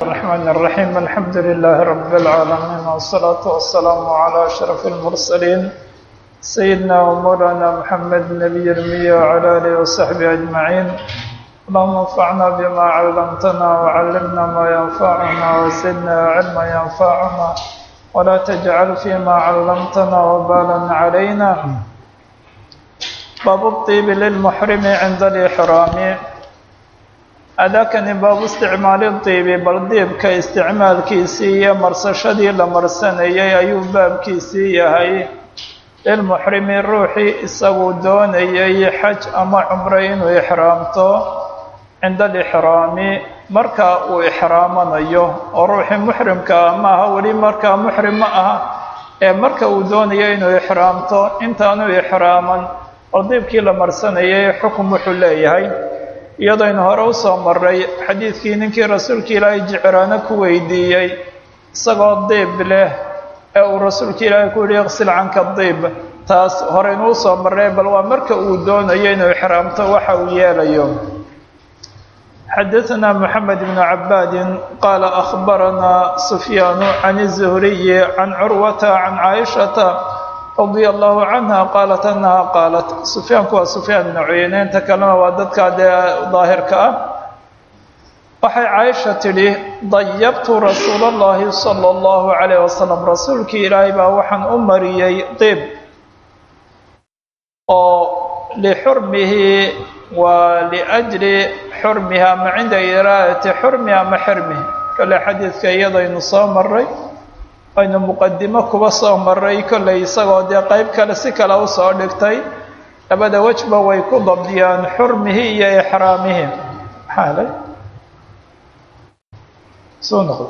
الرحمن الرحيم الحمد لله رب العالمين والصلاة والسلام على أشرف المرسلين سيدنا ومولانا محمد النبي المية وعلى آله وصحبه أجمعين اللهم انفعنا بما علمتنا وعلمنا ما ينفعنا وزدنا علما ينفعنا ولا تجعل فيما علمتنا وبالا علينا باب الطيب للمحرم عند الإحرام adakani baabu isticmaali diibi bal diibka isticmaalkiisii iyo marsashadii la marsanayay ayuu baabkiisii yahay lilmuxrimi ruuxii isagu doonayay xaj ama cumro inuu ixraamto cinda alixraami marka uu ixraamanayo oo ruuxii muxrimka ah maaha weli markaa muxrim ma aha ee marka uu doonayo inuu ixraamto intaanu ixraaman bal diibkii la marsanayay xukum wuxuu leeyahay iyadaynu hore u soo maray xadiidkii ninkii rasuulka ilaahay jiciraano ku weydiiyey isagoo diib leh ee uu rasuulka ilaahay ku yihi iqsil canka diib taas horeynu u soo marray bal waa marka uu doonayo inuu ixraamto waxa uu yeelayo xadaثna moxamed bn cabaadin qaala akhbaranaa sufyaanu can الzuhriyi can curwata can caaishata radia allahu canha qaalat annaha qaalat sufyaanku waa sufyaan ibnu cuyeyne inta kalena waa dadkaa dee daahirka ah waxay caaisha tidhi dayabtu rasuula allahi sala allahu calayh wasalam rasuulkii ilaahay baa waxaan u mariyey diib oo lixurmihi waa liajli xurmihi ama cinda iraadati xurmihi ama xirmihi kale xadiidka iyadaynu soo maray aynu muqadimo kuba soo maray kollay isagoo dee qeyb kale si kale usoo dhigtay labada wejba way ku dabdiyaan xurmihi iyo ixraamihi maxaalay soo noqdo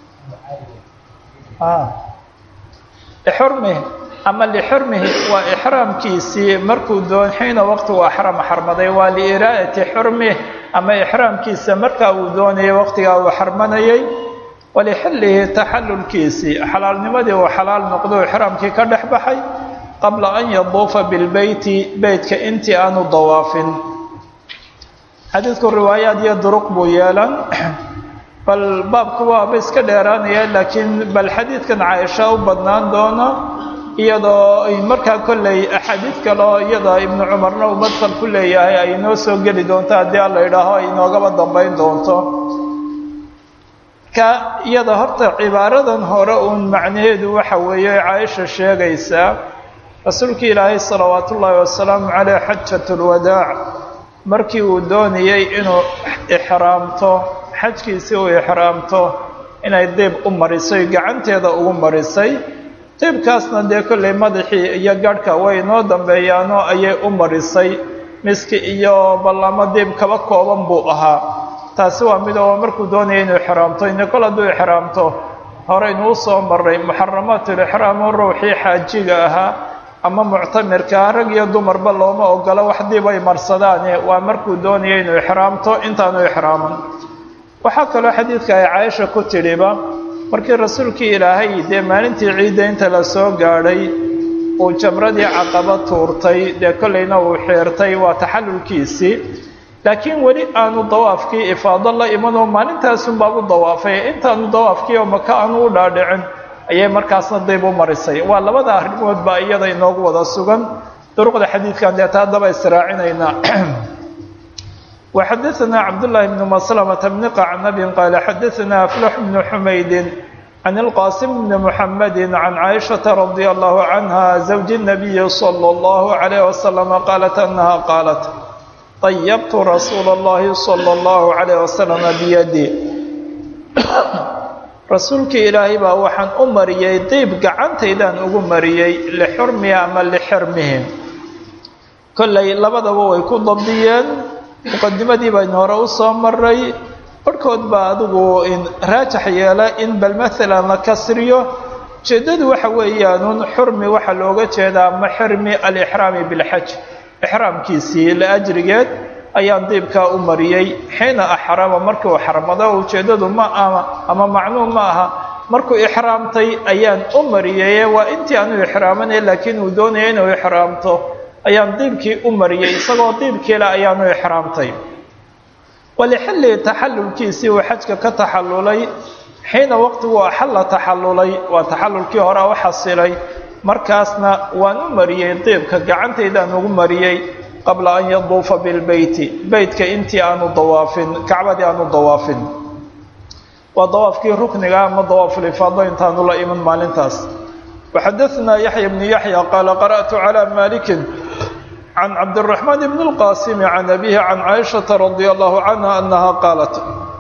lixurmihi ama lixurmihi waa ixraamkiisii markuu doon xiina waqtigu axram xarmaday waa liiraa'ati xurmih ama ixraamkiisa markaa uu doonayay waqtigaa uu xarmanayay walixillihi taxallulkiisii xalaalnimadii uu xalaal noqdo ixraamkii ka dhex baxay qabla an yaduufa bilbeyti beytka intii aanu dawaafin xadiidku riwaayaad iyo duruq buu yeelan bal baabku waaba iska dheeraanaya laakiin bal xadiidkan caaisha u badnaan doona iyadoo ay markaa kolley axaadiid kale oo iyada ibnu cumarna uu madfal ku leeyahay ay inoo soo geli doonto haddii alla yidhaaho ay inoogaba dambayn doonto ka iyada horta cibaaradan hore uun macnaheedu waxa weeye caaisha sheegaysaa rasuulka ilaahay salawaat ullaahi wasalaamu caleyh xajat lwadaac markii uu doonayey inuu ixraamto xajkiisii uu ixraamto inay diib u marisay gacanteeda ugu marisay diibkaasna dee kollay madaxii iyo garhka way inoo dambeeyaanoo ayay u marisay miski iyo ballamo diib kaba kooban buu ahaa taasi waa mid oo markuu doonaya inuu ixraamto ine kol hadduu ixraamto horeynuu soo maray muxaramaatulixraam oo ruuxii xaajiga ahaa ama muctamirkaa rag iyo dumarba looma ogolo wax dib ay marsadaane waa markuu doonaya inuu ixraamto intaanu ixraaman waxaa kaloo xadiidka ay caaisha ku tidhiba markii rasuulkii ilaahay dee maalintii ciidda inta la soo gaadhay uu jamradii caqaba tuurtay dee kollayna uu xiirtay waa taxallulkiisii laakiin weli aanu dawaafkii ifaado la imanoo maalintaasunbaa u dawaafay intaanu dawaafkii oo maka aanu u dhaadhicin ayay markaasna dayb u marisay waa labada arrimood baa iyada inoogu wada sugan duruqda xadiidkan deeta haddaba israacinaynaa وxadaثna cabdاللahi بن مسلمة بن qacnab qال xadaثna أfلح بن حmayd عن الqاsم بن محمد عن عائشhaة رضي الله عنها زوج النبي صلى الله عليه وسلم qالت أنها qالت طyبت رsuuل اللhi صلى الله عليه وسلم بيدي rasuulkii ilaahay baa waxaan u mariyey diib gacantaydaan ugu mariyey lixurmihi ama lixirmihi kollay labadaba way ku dabdiyeen muqadimadii baynu hore u soo maray barhkood baa adigu raajax yeela in bal maalan la kasriyo ujeeddadu waxa weeyaanun xurmi waxaa looga jeedaa ama xirmi alixraami bilxaj ixraamkiisii la ajrigeed ayaan diibkaa u mariyey xiina axrama markuu xarmado ujeeddadu ma aha ama macnuum ma aha markuu ixraamtay ayaan u mariyey waa intii aanu ixraamanay laakiin uu doonaya inuu ixraamto ayaan diibkii u mariyey isagoo diibkiile ayaanu ixraamtay walixillihi taxallulkiisii uu xajka ka taxallulay xiina waqtigu axalla taxallulay waa taxallulkii hore u xasilay markaasna waan u mariyey diibka gacantaydaan ugu mariyey qabla an yaduufa bilbeyti beytka intii aanu dawaafin kacbadii aanu dawaafin waa dawaafkii rukniga ama dawaafulifaado intaanu la iman maalintaas waxadaثna yaxya bnu yaxya qaala qara'tu calى maliki can cabdالraxmaan bn اlqasimi can abihi can caaishaةa radi allahu canha anaha qaalat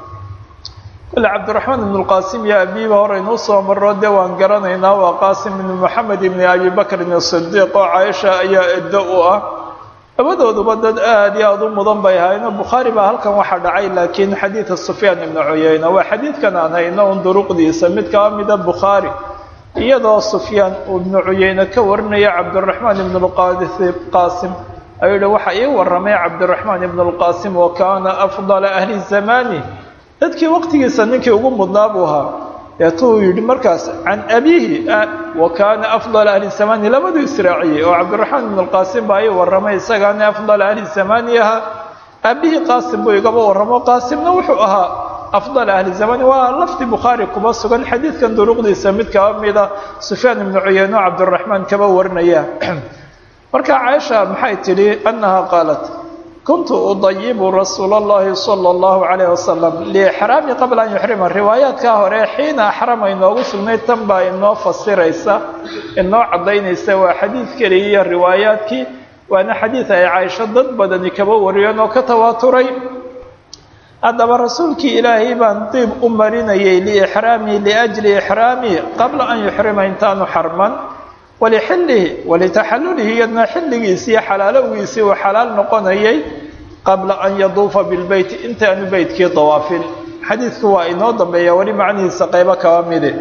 kole cabdiraxmaan ibn اlqasim iyo abiiba horeynuu soo maro dee waan garanaynaa waa qaasim ibn moxamed ibn abi bakrin الصidiiq oo caaisha ayaa eddo u ah labadooduba dad aada iyo aada u mudan bay ahaayeen bukhaari baa halkan waxaa dhacay laakiin xadiida sufyaan ibnu cuyeyna waa xadiidkan aan hayno un duruqdiisa mid kaa mida bukhaari iyadoo sufyaan ibnu cuyeyne ka warinaya cabdiraxmaan ibn qaasim ayuu yihi waxa ii waramay cabdiraxmaan ibn اlqaasim wa kaana afdala ahli zamani dadkii waqtigiisa ninkii ugu mudnaa buu ahaa deetuu yidhi markaas can abiihi wa kaana afdala ahli zamani labaduu israaciyey oo cabdiraxmaan ibn اlqaasim baa ii waramay isagaana afdala ahli zamani ahaa aabihii qaasim buu igaba warramo qaasimna wuxuu ahaa afdal ahli zamani waa lafdi bukhaari kuma sugan xadiidkan duruqdiisa mid kaba mida sufyaan ibnu cuyeyne oo cabdiraxmaan kaba warinaya marka caaisha maxay tidhi annaha qaalat kuntu udayibu rasuula اllahi salى اllahu calayh wasalam liixraami qabla an yuxrima riwaayaadkaa hore xiina axrama inoogu sugnayd tan baa inoo fasiraysa inoo caddaynaysa waa xadiid keliya iyo riwaayaadkii waana xadiid ay caaisho dad badani kaba wariyeen oo ka tawaaturay haddaba rasuulkii ilaahay baan diib u marinayay liixraamii liajli ixraamii qabla an yuxrima intaanu xarman walixillihi walitaxallulihi iyadna xilligiisii xalaalowgiisii uu xalaal noqonayay qabla an yaduufa bilbeyti intaanu beytkii dawaafin xadiidku waa inoo dambeeya weli macnihiisa qaybo kaba midi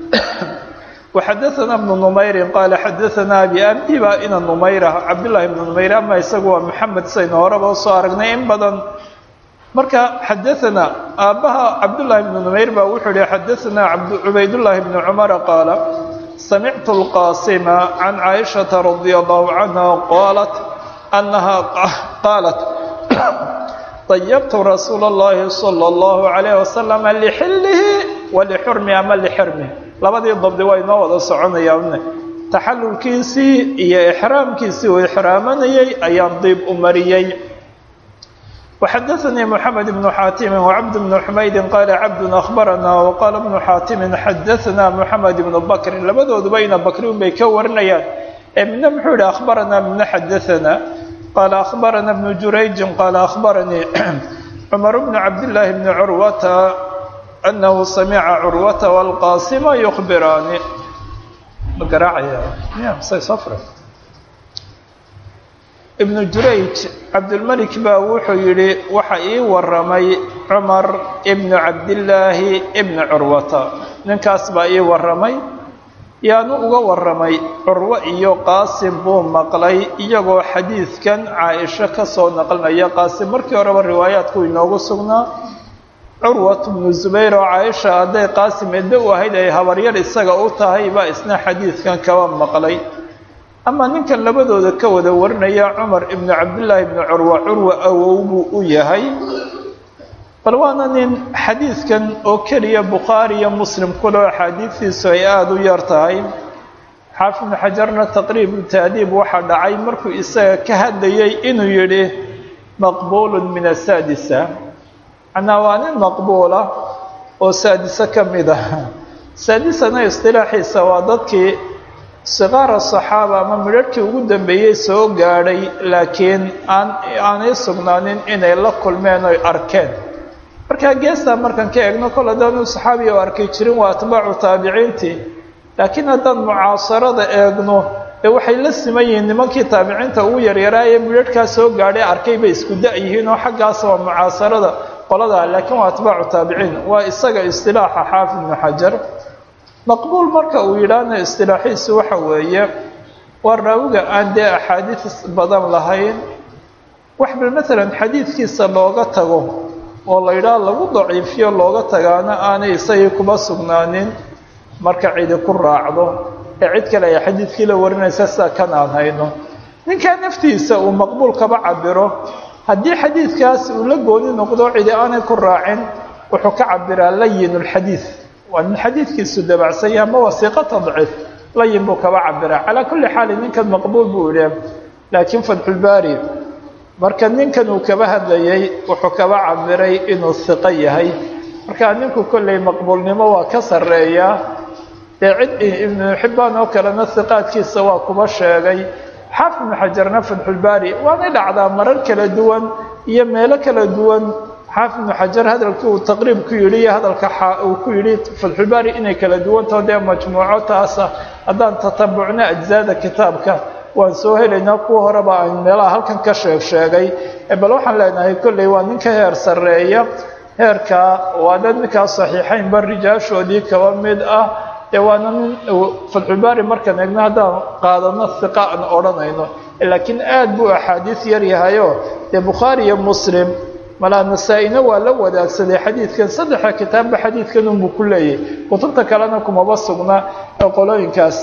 waxadaana bnu numayrin qaala xadaanaa abi abi baa ina numayra cabdullaahi ibnu numayr ama isagu waa maxamed saynu horeba usoo aragnay in badan marka xadaanaa aabbaha cabdullaahi bnu numayr baa wuxuu yihi xadaanaa cubaydullaahi bnu cumara qaala samictu lqaasima can caaishata radia allahu canha qaalat annaha qaalat dayabtu rasuula اllahi salى اllahu calayh wasalam lixillihi walixurmi ama lixirmi labadii dabdi waa inoo wada soconayaan taxallulkiisii iyo ixraamkiisii uu ixraamanayay ayaan diib u mariyey وxadaثnii mحamed بن xaatimi وcabd بن xumaydi qaala cabd أخbarana وqaala بن xaatimi xadaثna mحamed بن bakri labadooduba ina bakri un bay ka warinayaan ee midna muxuu yihi أخbarana midna xadaثna qaala أخbarana بن jurayji qaala أخbaranii cmar بن cabdالlahi بn curwata أnahu samica curwata والqaasima يخbiraani ibnu jurayj cabdulmelik baa wuxuu yidhi waxa ii waramay cumar ibnu cabdillaahi ibni curwata ninkaas baa ii waramay yaanu uga waramay curwo iyo qaasim buu maqlay iyagoo xadiidkan caaisho ka soo naqlinaya qaasim markii horeba riwaayaadku inoogu sugnaa curwat bnu zubayr oo caaisha hadday qaasim eddo u ahayd ay habaryar isaga u tahay baa isna xadiidkan kaba maqlay ama ninkan labadooda ka wada warinaya cumar ibnu cabdillaahi ibnu curwa curwa awow buu u yahay bal waana nin xadiidkan oo keliya bukhaari iyo muslim kuleo axaadiidtiisu ay aada u yar tahay xaafid ibnu xajarna taqriibu taadiib waxaa dhacay markuu isaga ka hadlayay inuu yidhi maqbuulun min asaadisa macnaa waa nin maqbuula oo saadise ka mid ah saadisana istilaaxiisa waa dadkii sikaara saxaaba ama midharhkii ugu dambeeyey soo gaadhay laakiin aan aanay sugnaanin inay la kulmeen oy arkeen markaa geestaa markaan ka eegno kol haddaanu saxaabiya o arkay jirin waa atbaacu taabiciintii laakiin haddaan mucaasarada eegno dee waxay la siman yihiin nimankii taabiciinta ugu yaryaraa ee midharhkaa soo gaadhay arkay bay isku da' yihiin oo xaggaas waa mucaasarada qoladaa laakiin waa atbaacu taabiciin waa isaga istilaaxa xaafid ibnu xajar maqbuul marka uu yidhaahna istilaaxiisu waxa weeye waa raawiga aan dee axaadiis badan lahayn wax bal maalan xadiidkiisa looga tago oo la yidhaah lagu daciifiyo looga tagaana aanay isagii kuma sugnaanin marka cidi ku raacdo ee cid kale ay xadiidkii la warinaysa sida kan aan hayno ninkaa naftiisa uu maqbuul kaba cabiro haddii xadiidkaas uu la gooni noqdo cidi aanay ku raacin wuxuu ka cabiraa layin lxadiid waa nin xadiidkiisu dabacsan yahay ama wasiiqo tadciif layin buu kaba cabiraa calaa kulli xaali ninkan maqbuul buu idhi laakiin fatxulbaari marka ninkan uu kaba hadlayay wuxuu kaba cabiray inuu hiqo yahay marka ninku kolley maqbuulnimo waa ka sarreeyaa dee cid ibnu xibbaan oo kalena hiqaadkiisa waa kuba sheegay xaafid ibnu xajarna fatxulbaari waanay dhacdaa marar kala duwan iyo meelo kala duwan xaafid ibnu xajar hadalkii uu taqriib ku yidhi iyo hadalka uu ku yidhi fatxulbaari inay kala duwantao dee majmuuco taasa haddaan tatabucno ajzaada kitaabka waan soo helaynaa kuwa horeba aan meelaha halkan ka sheeg sheegay bal waxaan leenahay kolley waa nin ka heer sarreeya heerkaa waa dad ninkaa saxiixaynba rijaashoodii kaba mid ah dee waana nin fatxulbaari markaan eegno haddaan qaadano hiqa aan odhanayno laakiin aad buu axaadiis yar yahayo dee bukhaari iyo muslim malaa nasaa-ina waa la wadaagsaday xadiidkan saddexa kitaabba xadiidkan unbuu ku leeyahy kutubta kalena kumaba sugna ee qolooyinkaas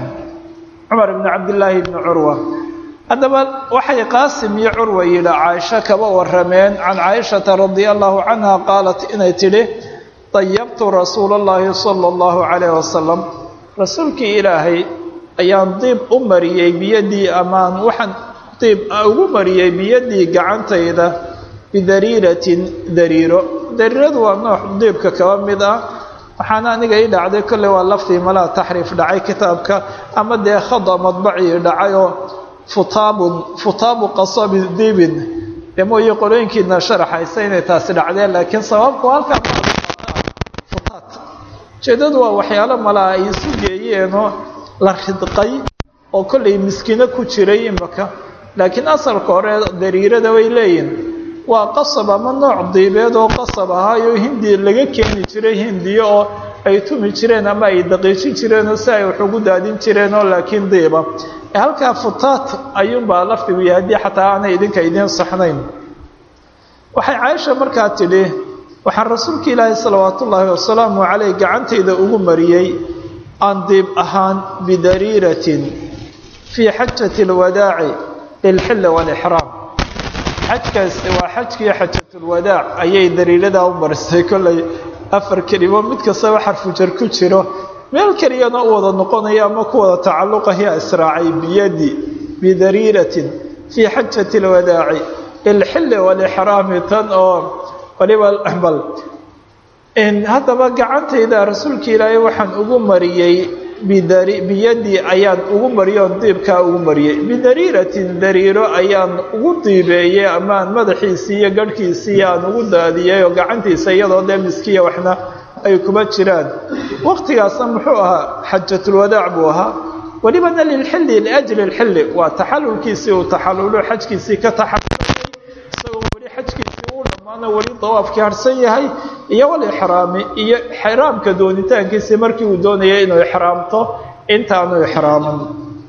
cumar ibni cabdillaahi ibni curwa haddaba waxay qaasim iyo curwa yidhi caaisho kaba warameen can caaishata radia allahu canha qaalat inay tidhi dayabtu rasuula allahi sala allahu calayh wasalam rasuulkii ilaahay ayaan diib u mariyey biyadii amaan waxaan diib ugu mariyey biyadii gacantayda bidariiratin dariiro dariiradu waa nooc diibka kaba mid ah waxaana aniga ii dhacday kolley waa laftii malaha taxriif dhacay kitaabka ama dee khada madbacii dhacayoo futaabun futaabu qasabi diibin dee mooye qolooyinkiina sharaxaysa inay taasi dhacdeen laakiin sababku halkaa futaat ujeedadu waa waxyaalo malaha ay isu geeyeenoo la ridqay oo kollay miskiino ku jiray imaka laakiin asalka hore dariirada way leeyihin waa qasab ama nooc diibeed oo qasab ahaayo hindi laga keeni jiray hindiyo oo ay tumi jireen ama ay daqiijin jireen oo si ay wax ugu daadin jireen oo laakiin diiba halkaa futaat ayuunbaa lafdigu yahay haddii xataa aanay idinka idiin saxnayn waxay caaisha markaa tidhi waxaan rasuulka ilaahi salawaat ullaahi wasalaamu caleyh gacantayda ugu mariyey aan diib ahaan bidariiratin fii xajati alwadaaci lilxilli waalixraam xajkaasi waa xajkii xajatulwadaac ayay dariiradaa u marisay kollay afar kelimo mid kastaba xarfujar ku jiro meel keliyana u wada noqonaya ama ku wada tacalluqahiya israacay biyadi bidariiratin fii xajati alwadaaci lilxilli waalixraami tan oo waliba bal haddaba gacantayda rasuulka ilaahay waxaan ugu mariyey biyadii ayaan ugu mariyoon diibkaa ugu mariyey bidariiratin dariiro ayaan ugu diibeeyey amaan madaxiisii iyo garhkiisii aan ugu daadiyey oo gacantiisa iyadoo dee miskiya waxna ay kuma jiraan waqtigaasna muxuu ahaa xajatulwadaac buu ahaa welibana lilxilli liajli lxilli waa taxalulkiisii uu taxalulo xajkiisii ka taxalulayay isagoo weli xajkiisii uu dhammaano weli dawaafkii harsan yahay iyo walixraami iyo xraamka doonitaankiisii markii uu doonayay inuu ixraamto intaanu ixraaman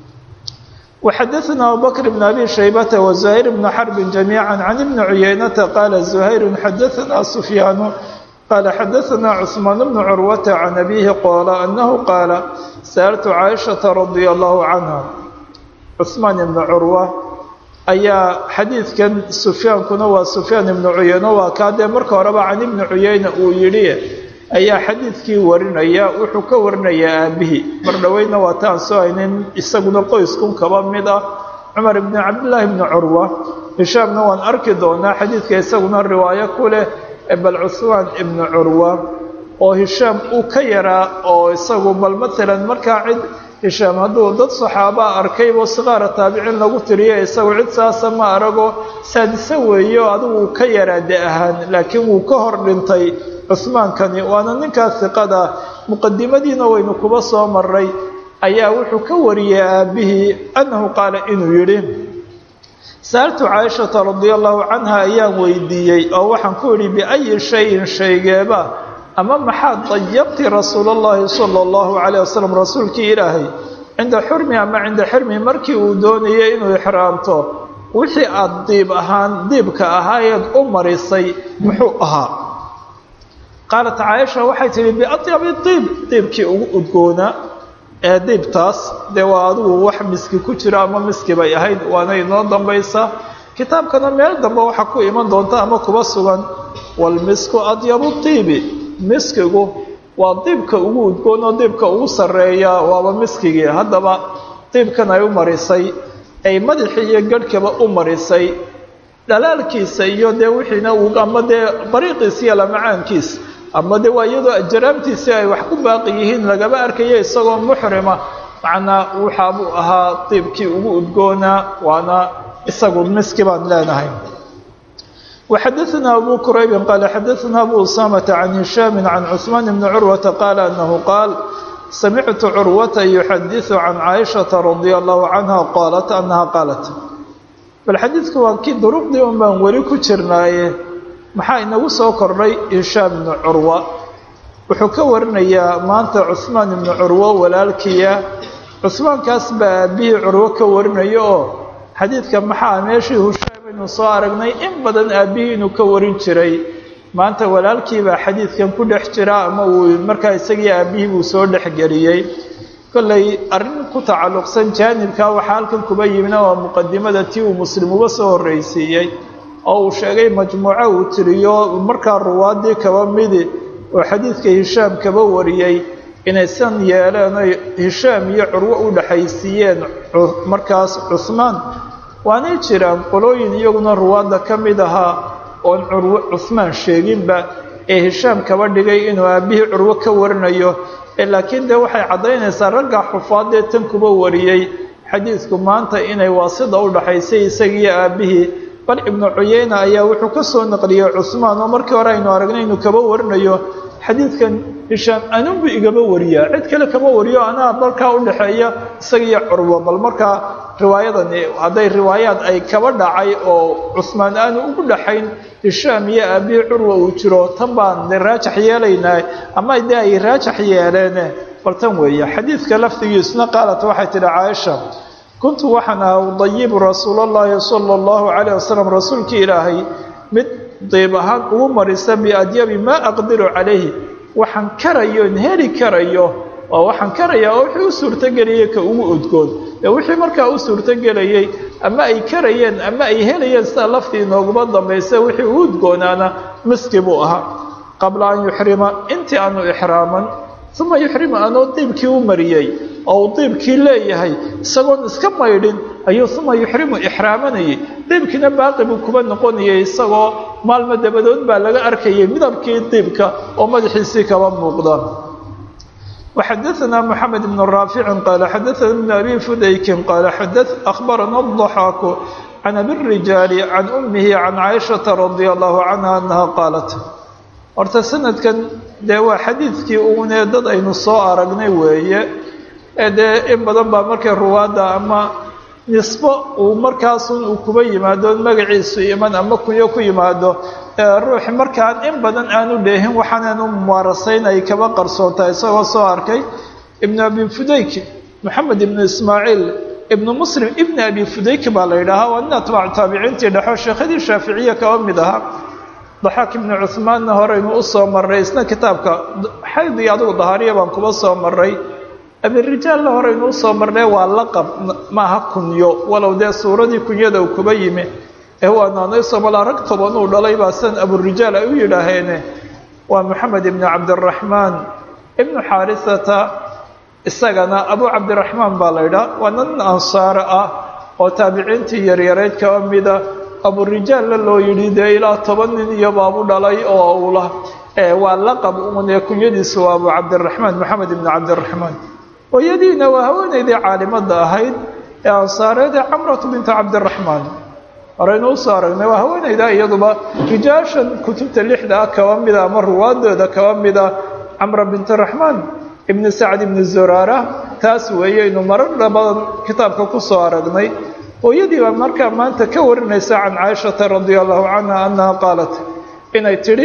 وxadaثna abubakr بn abi shaybata وزuhayr بn xrbi جamيعا can ibni cuyaynata qaala زuhayr xadaثna sufyaanu qaala xadaثna cثmaan bn curwata can abihi qoola anahu qaala sa'altu caaishaةa radia allahu canha cثmaan ibn curwa ayaa xadiidkan sufyaankuna waa sufyaan ibnu cuyeyne waa kaa dee marka horeba can ibni cuyeyne uu yidhi ayaa xadiidkii warinaya wuxuu ka warinayaa aabihii mar dhoweyna waa taan soo haynin isaguna qoyskun kaba mid ah cumar ibni cabdillaahi ibni curwa hishaamna waan arki doonaa xadiidka isaguna riwaayo ku leh bal cusmaan ibni curwa oo hishaam uu ka yaraa oo isagu bal maalan markaa cid hishaam hadduu dad saxaabaa arkaybo siqaara taabiciin lagu tiriyo isagu cid saasa ma arago saadise weeyo adigu ka yaraa de ahaan laakiin wuu ka hor dhintay cusmaankani waana ninkaa siqada muqadimadiina waynu kuba soo maray ayaa wuxuu ka wariyey aabihii annahu qaala inuu yidhi sa'altu caaishata radia allahu canha ayaan weydiiyey oo waxaan ku idhi biayi shayin shaygeeba ama maxaad dayabti rasuul allahi sala allahu calayh wasalam rasuulkii ilaahay cinda xurmi ama cinda xirmi markii uu doonayay inuu ixraamto wixii aada diib ahaan diibka ahaayeed u marisay muxuu ahaa qaalat caaisha waxay tihi biatyabi diib diibkii ugu udgoonaa ee diibtaas dee waa adigu wax miski ku jira ama miski bay ahayd waana inoo dambaysa kitaabkana meel dambe waxaa ku iman doonta ama kuba sugan walmisku adyabu tiibi miskigu waa diibka ugu udgoon oo diibka ugu sarreeya waaba miskigii haddaba diibkan ay u marisay ay madaxii iyo garhkaba u marisay dhalaalkiisa iyo dee wixiina uu ama dee dariiqiisa iyo lamacaankiisa ama dee waa iyadoo ajaraamtiisii ay wax ku baaqi yihiin lagaba arkaya isagoo muxrima macnaa waxaabuu ahaa diibkii ugu udgoonaa waana isagu miski baan leenahay وxadثna أbو كرayb qال xadثna أbو أسامة عن هiشhام عن cثمان بن cروة qال أنه qاaل سمعت cروة يxadiث عن cائشhaة رضي الله عنها qاaلت أنها qاaلت bal xadiidka waa kii duruqdii un baan weli ku jirnaaye maxaa inagu soo kordhay هiشhام بن curوة wuxuu ka warinayaa maanta cثmaan بن curwo walaalkiya cثmaankaas baa aabihii curwo ka warinaya oo xadiidka maxaa meeshii hushaam aynu soo aragnay in badan aabbihii inuu ka warin jiray maanta walaalkiibaa xadiidkan ku dhex jira ama uu markaa isagii aabbihii buu soo dhexgeliyey kollay arrin ku tacalluqsan jaanibka waxaa halkan kuba yimina waa muqadimada tii uu muslim uga soo horreysiiyey oo uu sheegay majmuuco uu tiriyo markaa ruwaadii kaba midi oo xadiidka hishaam kaba wariyey inay san yeeleen oy hishaam iyo curwo u dhexaysiiyeen markaas cuhmaan waanay jiraan qolooyin iyaguna ruwaadda ka mid ahaa oon curwo cuhmaan sheeginba ee hishaam kaba dhigay inuu aabbihii curwo ka warinayo laakiin dee waxay caddaynaysaa ragga xufaadee tan kuba wariyey xadiidku maanta inay waasida u dhaxaysay isagiiyo aabbihii bal ibnu cuyeyna ayaa wuxuu ka soo naqliyey cuhmaan oo markii hore aynu aragnay inuu kaba warinayo xadiidkan hishaam anunbu igaba wariyaa cid kale kama wariyo anaa markaa u dhexeeya isagiiyo curwo bal markaa riwaayadani hadday riwaayaad ay kaba dhacay oo cusmaan aanu ugu dhaxayn hishaam iyo aabihii curwa uu jiro tan baan de raajax yeelaynaa ama de ay raajax yeeleene bal tan weeye xadiidka lafdigiisuna qaalat waxay tidhi caaisha kuntu waxaan ahaa udayibu rasuul allahi sala allahu calayh wasalam rasuulkii ilaahay mid diib ahaan ugu marisa biadyabi maa aqdiru calayhi waxaan karayoon heli karayo oo waxaan karayaa oo wixii u suurtogeliyey ka ugu udgoon ee wixii markaa u suurtogelayey ama ay karayeen ama ay helayeen sida laftii nooguma dambaysa wixii u udgoonaana miski buu ahaa qabla an yuxrima intii aanu ixraaman uma yuxrima anoo diibkii u mariyey oo uu diibkii leeyahay isagoon iska maydhin ayuu uma yuxrimu ixraamanayay diibkiina baaqi buu kuba noqonayay isagoo maalmo dabadood baa laga arkayay midabkii diibka oo madaxiisii kaba muuqda وxadثna محamed بن rاafic qال xadثna بن أbي fudayki qال أخbarana الضحاak عan أbي الرiجاaل عan أmihi عan caiشhaةa رadي الله عanهa أنha qاalat horta sanadkan dee waa xadiidkii uune dad aynu soo aragnay weeye ee dee in badan baa markay ruwaadda ama nisbo uu markaasun uu kuba yimaado magaciisu iman ama kunyo ku yimaado ruuxi markaan in badan aanu dheehin waxaanaanu mumaarasayn ay kaba qarsoontahay isagoo soo arkay ibnu abi fudayki moxamed ibnu ismaaciil ibnu muslim ibni abi fudayki baa la yidhaahaa waa nin atbaacu taabiciintii dhexo sheekhadii shaaficiya kaba mid ahaa daxaak ibnu cuhmaanna horeynu u soo marray isna kitaabka xaydii adugu dahaariya baan kuba soo marray abirijaalla horeynu usoo marnay waa laqab maaha kunyo walow dee suuradii kunyada uu kuba yimi ee waa naanaysomalaa rag toban uu dhalay baa san aburijaal ay u yidhaaheene waa moxamed ibnu cabdiraxmaan ibnu xaarisata isagana abu cabdiraxmaan baa la ydhaha waa nin ansaare ah oo taabiciintii yaryarayd kaba mida aburijaalla loo yidhi dee ilaa toban nin iyo baabu dhalay oo ula waa laqab uun ee kunyadiisu waa abu cabdiraxmaan moxamed ibnu cabdiraxmaan hooyadiina waa haweenaydii caalimada ahayd ee ansaareed ee camratu bintu cabdiraxmaan horeynu usoo aragnay waa haweenayda iyaduba rijaashan kutubta lixda ah kaba mida ama ruwaadooda kaba mida camra bintu raxmaan ibni sacd ibni zuraara taas weeyeynu marar badan kitaabka kusoo aragnay hooyadii baa markaa maanta ka warinaysa can caaishata radia allahu canha annaha qaalat inay tidhi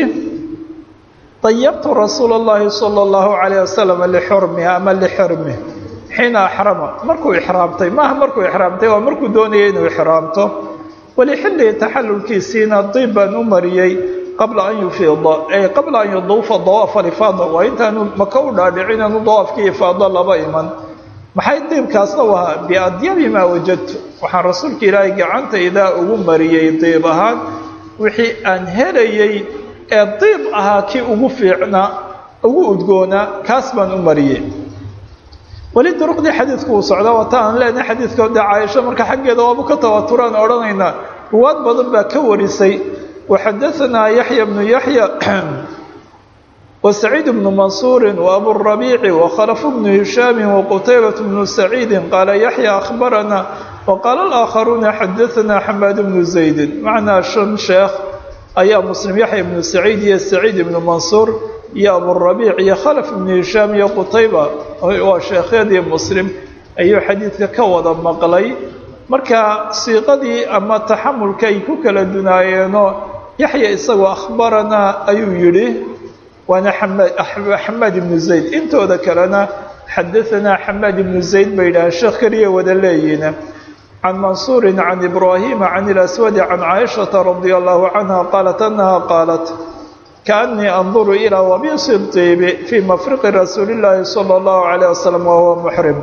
dayabtu rasuula اllahi salى اllahu calayh wasalam lixurmiha ama lixirmih xiina axrama markuu ixraamtay maaha markuu ixraamtay waa markuu doonayay inuu ixraamto walixillihi taxallulkiisiina diib baan u mariyey qabla an yufiida ay qabla an yuduufa dawaafa alifaada waa intaanu maka u dhaadhicin anu dawaafkii ifaado laba iman maxay diibkaasna u ahaa biadyabi maa wajadtu waxaan rasuulka ilaahay gacantaydaa ugu mariyey diib ahaan wixii aan helayey ee diib ahaa kii ugu fiicnaa ugu udgoonaa kaas baan u mariyey weli duruqdii xadiidku uu socdaa wata aan leenahay xadiidka dee caaisho marka xaggeeda waabu ka tawaturaan odhanaynaa ruwaad badan baa ka warisay waxadaanaa yaxya bnu yaxya وسعيد بن منصور وأبو الربيع وخلف بن هشام وقتيبة بن سعيد قال يحيى أخبرنا وقال الآخرون حدثنا حماد بن زيد معنا شن شيخ أيا مسلم يحيى بن سعيد يا سعيد بن منصور يا أبو الربيع يا خلف بن هشام يا قتيبة وشيخ يا مسلم أي حديث كوضا مقلي marka siiqadii ama taxamulka ay ku kala dunaayeeno yaxya isagoo akhbaranaa ayuu yidhi waana xamaad ibnu zayd intooda kalena xadaanaa xamaad ibnu zayd bay yidhaaheen sheekh keliya wada leeyihiin can mansuuri can ibraahima can ilaswadi can caaishata radia allahu canha qaalat anaha qaalat kaanii anduru ilaa wabisi diibi fii mafriqi rasuuli llaahi sala allahu calayh wasalam wahuwa muxrim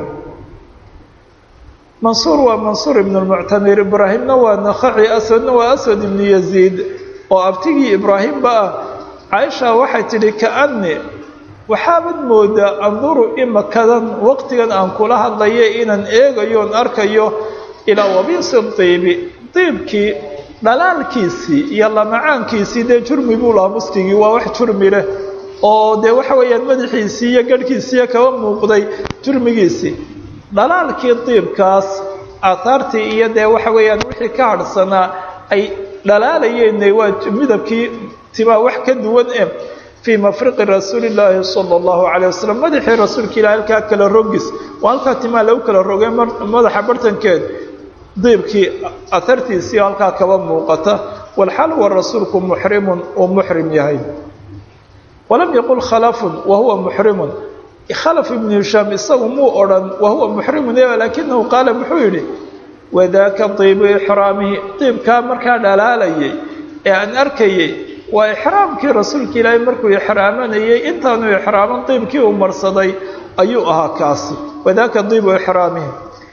mansuur waa mansuur ibnu lmuctamir ibraahimna waa nakhaci aswadna waa aswad ibnu yaziid oo abtigii ibraahimba ah caaisha waxay tidhi kaani waxaabad moodaa anduru imakadan waqtigan aan kula hadlaye inaan eegayoon arkayo ilaa wabiisi diibi diibkii dhalaalkiisii iyo lamacaankiisii dee jurmi buu lahaa muskigii waa wax jurmi leh oo dee waxa weeyaan madaxiisii iyo garhkiisiiyo kaba muuqday jurmigiisii dhalaalkii diibkaas aahaartii iyo dee waxa weeyaan wixii ka hadhsanaa ay dhalaalayeen waa midabkii timaa wax ka duwan e fii mafriqi rasuuli llaahi sala allahu calay wasalam madaxii rasuulka ilahi halkaa kala rogis waa halkaa timaa lagu kala rogay madaxa bartankeed diibkii ahartiisii halkaa kaba muuqata walxal wa rasuulku muxrimun uu muxrim yahay walam yaqul khalafun wa huwa muxrimun khalaf ibnu hishaam isagu muu odhan wa huwa muxrimun laakinahu qaala muxuu yidhi wadaaka diibu ixraamihi diibkaa markaa dhalaalayay ee aan arkayay waa ixraamkii rasuulka ilaahay markuu ixraamanayay intaanu ixraaman diibkii uu marsaday ayuu ahaa kaasi wadaaka diibu ixraamihi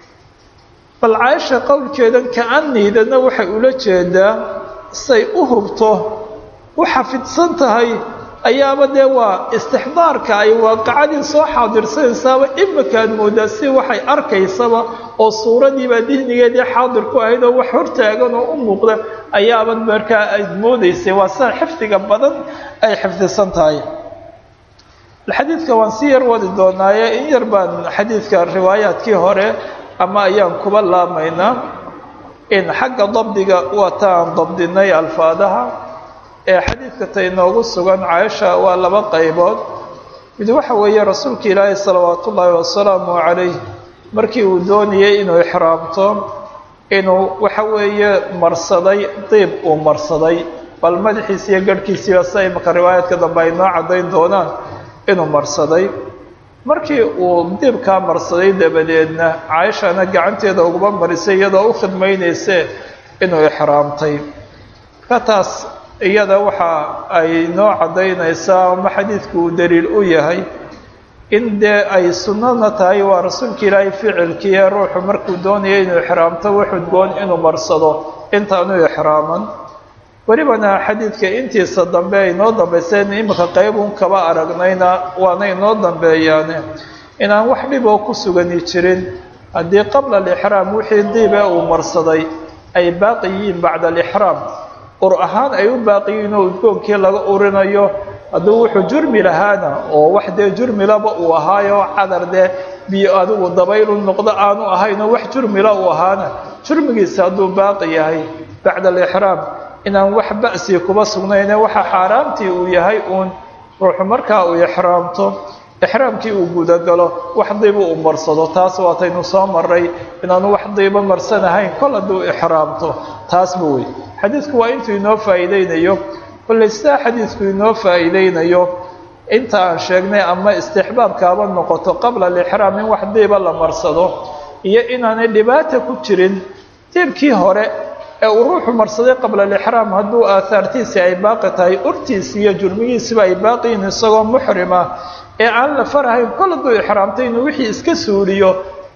bal caaisha qowlkeedan ka-aniidana waxay ula jeedaa say u hubto u xafidsan tahay ayaaba dee waa istixdaarka ay waaqacadii soo xaadirsanaysaaba imikaad moodaa si waxay arkaysaba oo suuradiibaa dihnigeedii xaadir ku ahayd oo wax hortaagan oo u muuqda ayaabad markaa ayd moodaysay waa sida xifdiga badan ay xifdisan tahay xadiidka waan si yar wadi doonaaye in yar baan xadiidka riwaayaadkii hore ama ayaan kuba laamaynaa in xagga dabdiga waa ta aan dabdinay alfaadaha ee xadiidka ta inoogu sugan caaisha waa laba qaybood mid waxa weeye rasuulka ilaahi salawaatu ullaahi wasalaamu calayh markii uu doonayay inuu ixraamto inuu waxa weeye marsaday diib uu marsaday bal madaxiisi iyo garhkiisiiba sida imaka riwaayaadka dambe ay noo caddayn doonaan inuu marsaday markii uu diibkaa marsaday dabadeedna caaishana gacanteeda uguma marisay iyadoo u khidmaynayse inuu ixraamtay ka taas iyada waxa ay noo caddaynaysaa ama xadiidku uu daliil u yahay in dee ay sunnana tahay waa rasuulka ilaahay ficilkiiee ruuxu markuu doonaya inuu ixraamto wuxudgoon inuu marsado intaanu ixraaman welibana xadiidka intiisa dambe ay noo dambayseen imika qaybuun kaba aragnayna waana inoo dambeeyaane inaan wax dhiboo ku sugani jirin haddii qabla alixraam wixii diibe uu marsaday ay baaqi yihiin bacda alixraam ur ahaan ay u baaqiyiin oo udgoonkii laga urinayo hadduu wuxuu jurmi lahaana oo wax dee jurmilaba uu ahaayo cadar dee biyo adigu dabaylu noqdo aanu ahaynoo wax jurmila uu ahaana jurmigiisa hadduu baaqi yahay bacda alixraam inaan wax ba'si kuba sugnayne waxa xaaraamtii uu yahay uun ruuxu markaa uu ixraamto ixraamkii uu gudagalo wax diiba uu marsado taas waataynu soo maray inaanu wax diiba marsanahayn kol hadduu ixraamto taasba wey xadiidku waa intuu inoo faa'iideynayo kolley sidaa xadiidku inoo faa'iideynayo inta aan sheegnay ama istixbaabkaaba noqoto qabla alixraam in wax diiba la marsado iyo inaanay dhibaata ku jirin diibkii hore ee uu ruuxu marsaday qabla alixraam hadduu aahaartiisii ay baaqi tahay urtiisi iyo jurmigiisiba ay baaqiyiin isagoo muxrima ee aan la farahayn kol hadduu ixraamtay inuu wixii iska suuliyo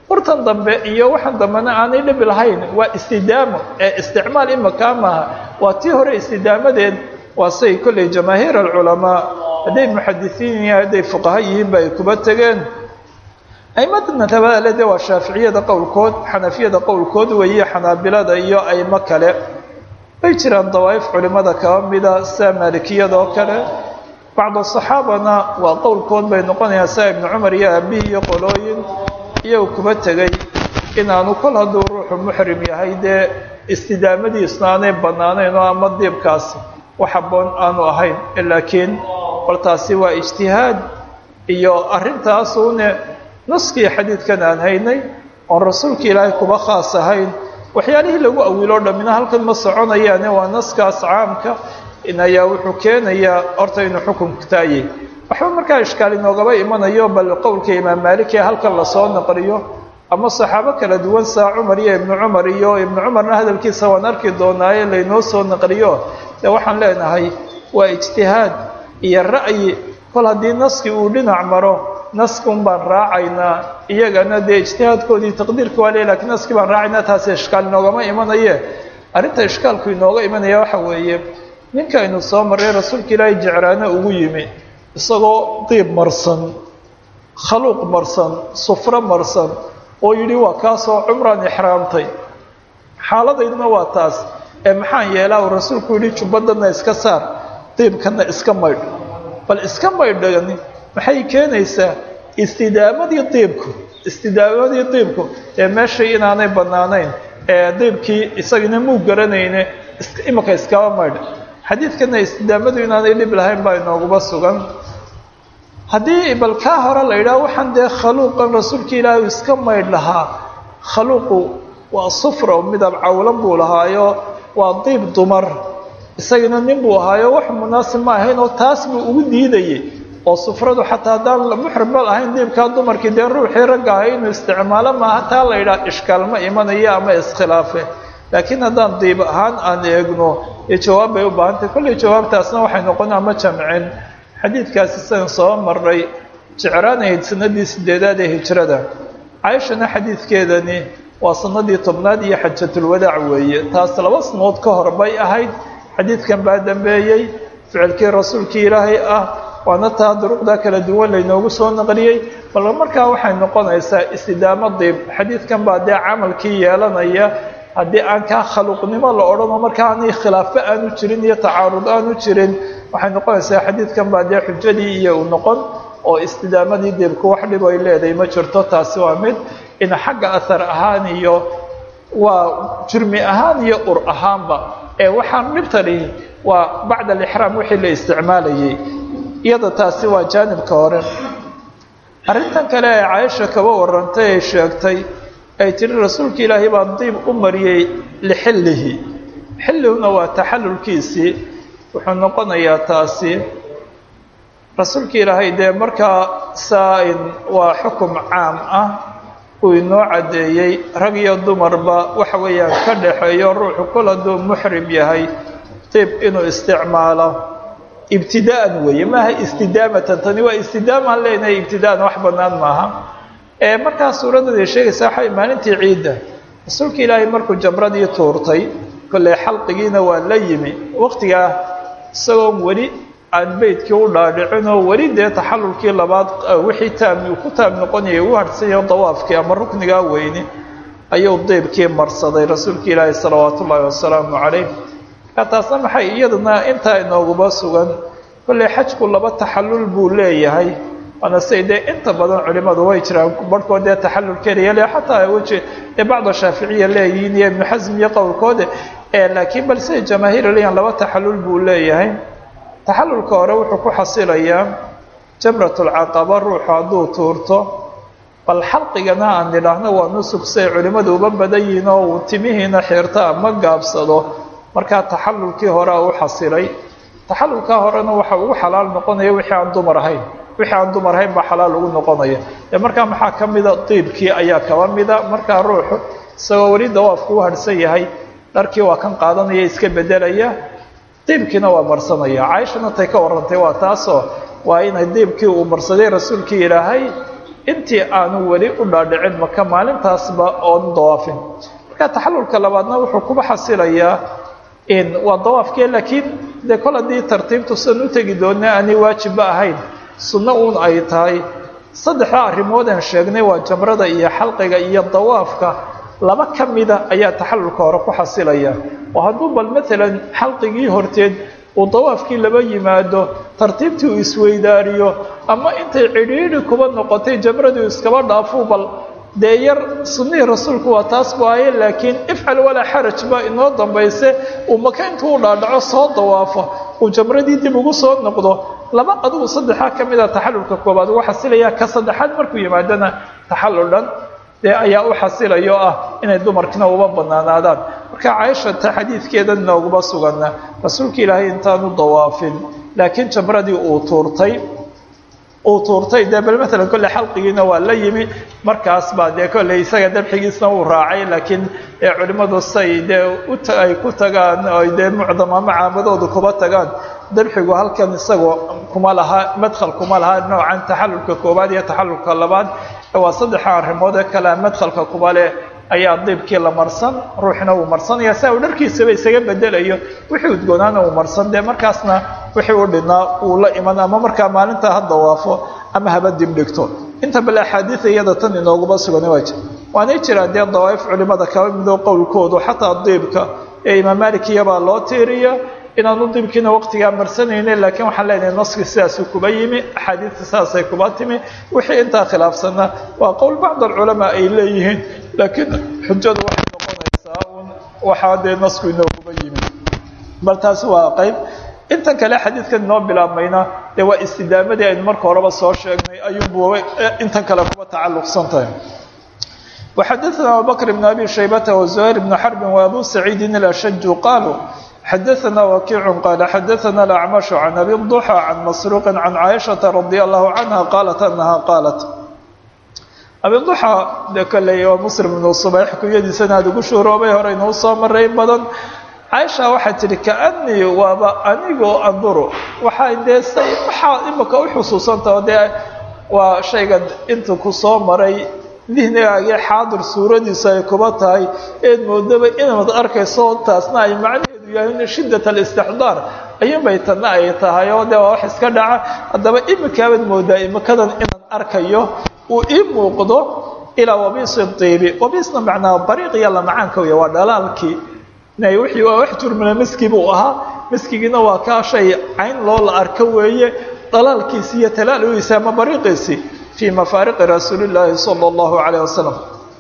urtan dambe iyo waxaan dambena aanay dhibi lahayn waa istidaamo ee isticmaal imakaa maaha waa tii hore istidaamadeed waa say kolley jamaahiir alculamaa hadday muxadisiin yihiin hadday fuqaha yihiinba ay kuba tegeen aimada madhabada de waa shaaficiyada qowlkood xanafiyada qowlkood weeye xanaabilada iyo aimo kale way jiraan dawaa'if culimada kaba mida sida maalikiyada oo kale bacdu saxaabana waa qowlkood bay noqonayaan sida ibnu cumar iyo aabihi iyo qolooyin iyagu kuba tegay inaanu kol hadduu ruuxu muxrim yahay dee istidaamadiisna aanay bannaanayn oo ama diibkaasi wax habboon aanu ahayn laakiin bal taasi waa ijtihaad iyo arrintaasuune naskii xadiidkan aan haynay oon rasuulka ilaahay kuba khaas ahayn waxyaalihii lagu awiloo dhammina halkan ma soconayaane waa naskaas caamka in ayaa wuxuu keenayaa horta inuu xukunku taayay waxba markaa ishkaal inoogaba imanayo bal qowlka imaam maalik ee halkan lasoo naqliyo ama saxaabo kala duwan saa cumar iyo ibnu cumar iyo ibnu cumarna hadalkiisa waan arki doonaaye laynoo soo naqliyo dee waxaan leenahay waa ijtihaad iyo ra'yi kol haddii naski uu dhinac maro naski un baan raacaynaa iyagana dee ijtihaadkoodii taqdiirka waa le lakiin naski baan raacaynaa taasi ishkaal inoogama imanaye arrinta ishkaalku inooga imanaya waxa weeye ninka aynu soo marray rasuulka ilaahay jecraano ugu yimi isagoo diib marsan khaluuq marsan sufro marsan oo yidhi waa kaasoo cumraan ixraamtay xaaladayduna waa taas ee maxaan yeelaa uu rasuulku yidhi jubbadana iska saar diibkana iska maydh bal iska maydhani maxay keenaysaa istidaamadii diibku istidaamadii diibku ee meeshay inaanay bannaanayn ee diibkii isagina muu garanayne imika iskaba maydh xadiidkana istidaamadu inaanay dhib lahayn baa inooguba sugan haddii bal kaa hore la yidhaha waxaan dee khaluuqan rasuulka ilaahi uu iska maydh lahaa khaluuqu waa sufra midab cawlan buu lahaayo waa diib dumar isagana nin buu ahaayo wax munaasib ma ahayn oo taas buu ugu diidayay oo sufradu xataa haddaan muxrim ba lahayn diibkaa dumarkii dee ruuxii ragga ahay inuu isticmaalo maaha taa la yidhaha ishkaal ma imanayo ama iskhilaafe laakiin haddaan diib ahaan aan eegno iyo jawaab bay u baahantahy kolley jawaabtaasna waxay noqon ama jamcin xadiidkaasi sidan soo marray jecraanahayd sanadii sideedaad ee hijrada cayshana xadiidkeedani waa sanadii tobnaad iyo xajatulwadaac weeye taas laba sanood ka hor bay ahayd xadiidkan baa dambeeyey ficilkii rasuulkii ilaahay ah waana taa duruqda kala duwan laynoogu soo naqliyey bal markaa waxay noqonaysaa istidaamo diib xadiidkan baa dee camalkii yeelanaya haddii aan kaa khaluuqnimo la odhanoo markaa aanay khilaafo aanu jirin iyo tacaarud aanu jirin waxay noqonaysaa xadiidkan baa dee xujadii iyo u noqon oo istidaamadii diibku wax dhib ay leedahay ma jirto taasi waa mid in xagga ahar ahaan iyo waa jurmi ahaan iyo ur ahaanba ee waxaan dhibtani waa bacda alixraam wixii la isticmaalayay iyada taasi waa jaanibka hore arrintan kale ee caaisha kaba warantay ay sheegtay ay tiri rasuulka ilaahay baa diib u mariyey lixillihi xillihuna waa taxallulkiisii wuxuu noqonayaa taasi rasuulka ilaahay dee markaa saa-in waa xukum caam ah uu inoo caddeeyey rag iyo dumarba waxa weeyaan ka dhaxeeyo ruuxu kol hadduu muxrim yahay diib inuu isticmaalo ibtidaa'an weeye maaha istidaamatan tani waa istidaamaan leenahay ibtidaa'an wax bannaan maaha ee markaa suuraddaday sheegaysaa waxay maalintii ciidda rasuulka ilaahay markuu jamradii tuurtay kolley xalqigiina waa la yimi waqtigaa isagoon weli aan beydkii u dhaadhicinoo weli dee taxallulkii labaad wixii taami uu ku taam noqonayay u harhsanyaho dawaafkii ama ruknigaa weyni ayuu diibkii marsaday rasuulka ilaahi salawaatu ullaahi wasalaamu calayh markaa taasna maxay iyaduna intaa inooguba sugan kolley xajku laba taxallul buu leeyahay waana siday dee inta badan culimadu way jiraan barhkood dee taxallul keliya le xataa weji dee bacda shaaficiya leeyihiin iyo ibnu xasm iyo qowlkoode laakiin bal siday jamaahiir leeyahan laba taxallul buu leeyahay taxallulka hore wuxuu ku xasilayaa jamratulcaqaba ruuxu hadduu tuurto bal xalqigana aan nidhaahno waa nusug siay culimmadu uba badan yihiin oo uu timihiina xirto ama gaabsado markaa taxallulkii horea u xasilay taxallulkaa horena waxa ugu xalaal noqonaya wixii aan dumar ahayn wixii aan dumar ahayn baa xalaal ugu noqonaya dee markaa maxaa ka mida diibkii ayaa kaba mida markaa ruuxu isagoo weli dawaafku u harhsan yahay dharkii waa kan qaadanaya iska bedelaya diibkiina waa marsanaya caaishana tay ka warrantay waa taasoo waa inay diibkii uu marsaday rasuulkii ilaahay intii aanu weli u dhaadhicin maka maalintaasba oon dawaafin marka taxalulka labaadna wuxuu kuba xasilayaa waa dawaafkee laakiin dee kol haddii tartiibtu sidan u tegi doona aanay waajibba ahayn sunno uun ay tahay saddexda arrimoodaan sheegnay waa jamrada iyo xalqiga iyo dawaafka laba ka mida ayaa taxalulka hore ku xasilaya oo hadduu bal maalan xalqigii horteed uu dawaafkii laba yimaado tartiibtii uu isweydaariyo ama intay cidhiidhi kuba noqotay jamradii iskaba dhaafuu bal dee yar sunnihii rasuulku waa taas bu aye laakiin ifcal walaa xaraj baa inoo dambayse uu maka intuu u dhaadhaco soo dawaafo uu jamradii dib ugu soo noqdo laba adugu saddexaa ka mida taxalulka koobaad ugu xasilaya ka saddexaad markuu yimaadona taxallul dhan dee ayaa u xasilayo ah inay dumarkina uba banaanaadaan marka caaisha ta xadiidkeeda nooguma sugana rasuulka ilaahay intaanu dawaafin laakiin jamradii uu tuurtay uu tuurtay dee bal maalan kolley xalqigiina waa la yimi markaas baa dee kolley isaga dabxigiisna uu raacay laakiin culimmadu say dee ay ku tagaan oy dee mucdam ama caamadoodu kuba tagaan dabxigu halkan isagoo kuma laha madkhal kuma laha noocan taxalulka koobaad iyo taxalulka labaad waa saddexa arrimood ee kale madkhalka kuba leh ayaa diibkii la marsan ruuxna uu marsanaya saa uu dharkiisaba isaga bedelayo wixii udgoonaana uu marsan dee markaasna wixii u dhinaa uu la iman ama markaa maalinta ha dawaafo ama haba dib dhigto inta bale axaadiida iyada tan inooguma sugan waa jir waanay jiraan dee dawaaif culimada kaba midoo qowlkoodu xataa diibka ee imaam malik iyabaa loo tiiriya inaanu diibkiina waqtigaa marsanayne laakiin waxaan leenahay naski sidaasuu kuba yimi axaadiista sidaasay kuba timi wixii intaa khilaafsanna waa qowl bacd alculamaa ay leeyihiin laakiin xujadu waxay noqonaysaa un waxaa dee nasku inooguba yimi bal taasi waa qayb intan kale xadiidkan inoo bilaabmayna dee waa istidaamadii aynu marka horeba soo sheegnay ayuunbu intan kale kuba tacalluqsan tahay وxadثna abubكر بن أbي شhaybة وزهير بن حرب وأbو سعيid الأشج qالوا xadثna وkiع qال xadثna الأعمش عن أbي الضحى عن مسروق عن عائشhaة رضي الله عنها qالت أنها qالت أbي الضحى de kلey waa mسلم بن صبيح kuyadiisana aad ugu shuhroobay hore inuu soo maray badan caaisha waxay tidhi kaanii waaba anigoo anduru waxay dee say waxaa imika u xusuusantaho dee waa shayga inta ku soo maray dihnigaagii xaadir suuradiisu ay kuba tahay eed moodaba inaad arkayso taasna ay macnaheedu yahay shiddat alistixdaar ayuunbay tanna ay tahay oo dee waa wax iska dhaca haddaba imikaabaad moodaa imikadan inaan arkayo uu ii muuqdo ilaa wabiisi diibi wabiisna macnaa bariiq iyo lamacaanka wey waa dhalaalkii wixii waa wax turmina miski buu ahaa miskigiina waa kaa shay cayn loo la arko weeye dhalaalkiisi iyo talaalogiisi ama bariiqiisi fii mafaariqi rasuuli llaahi sala allahu calayh wasalam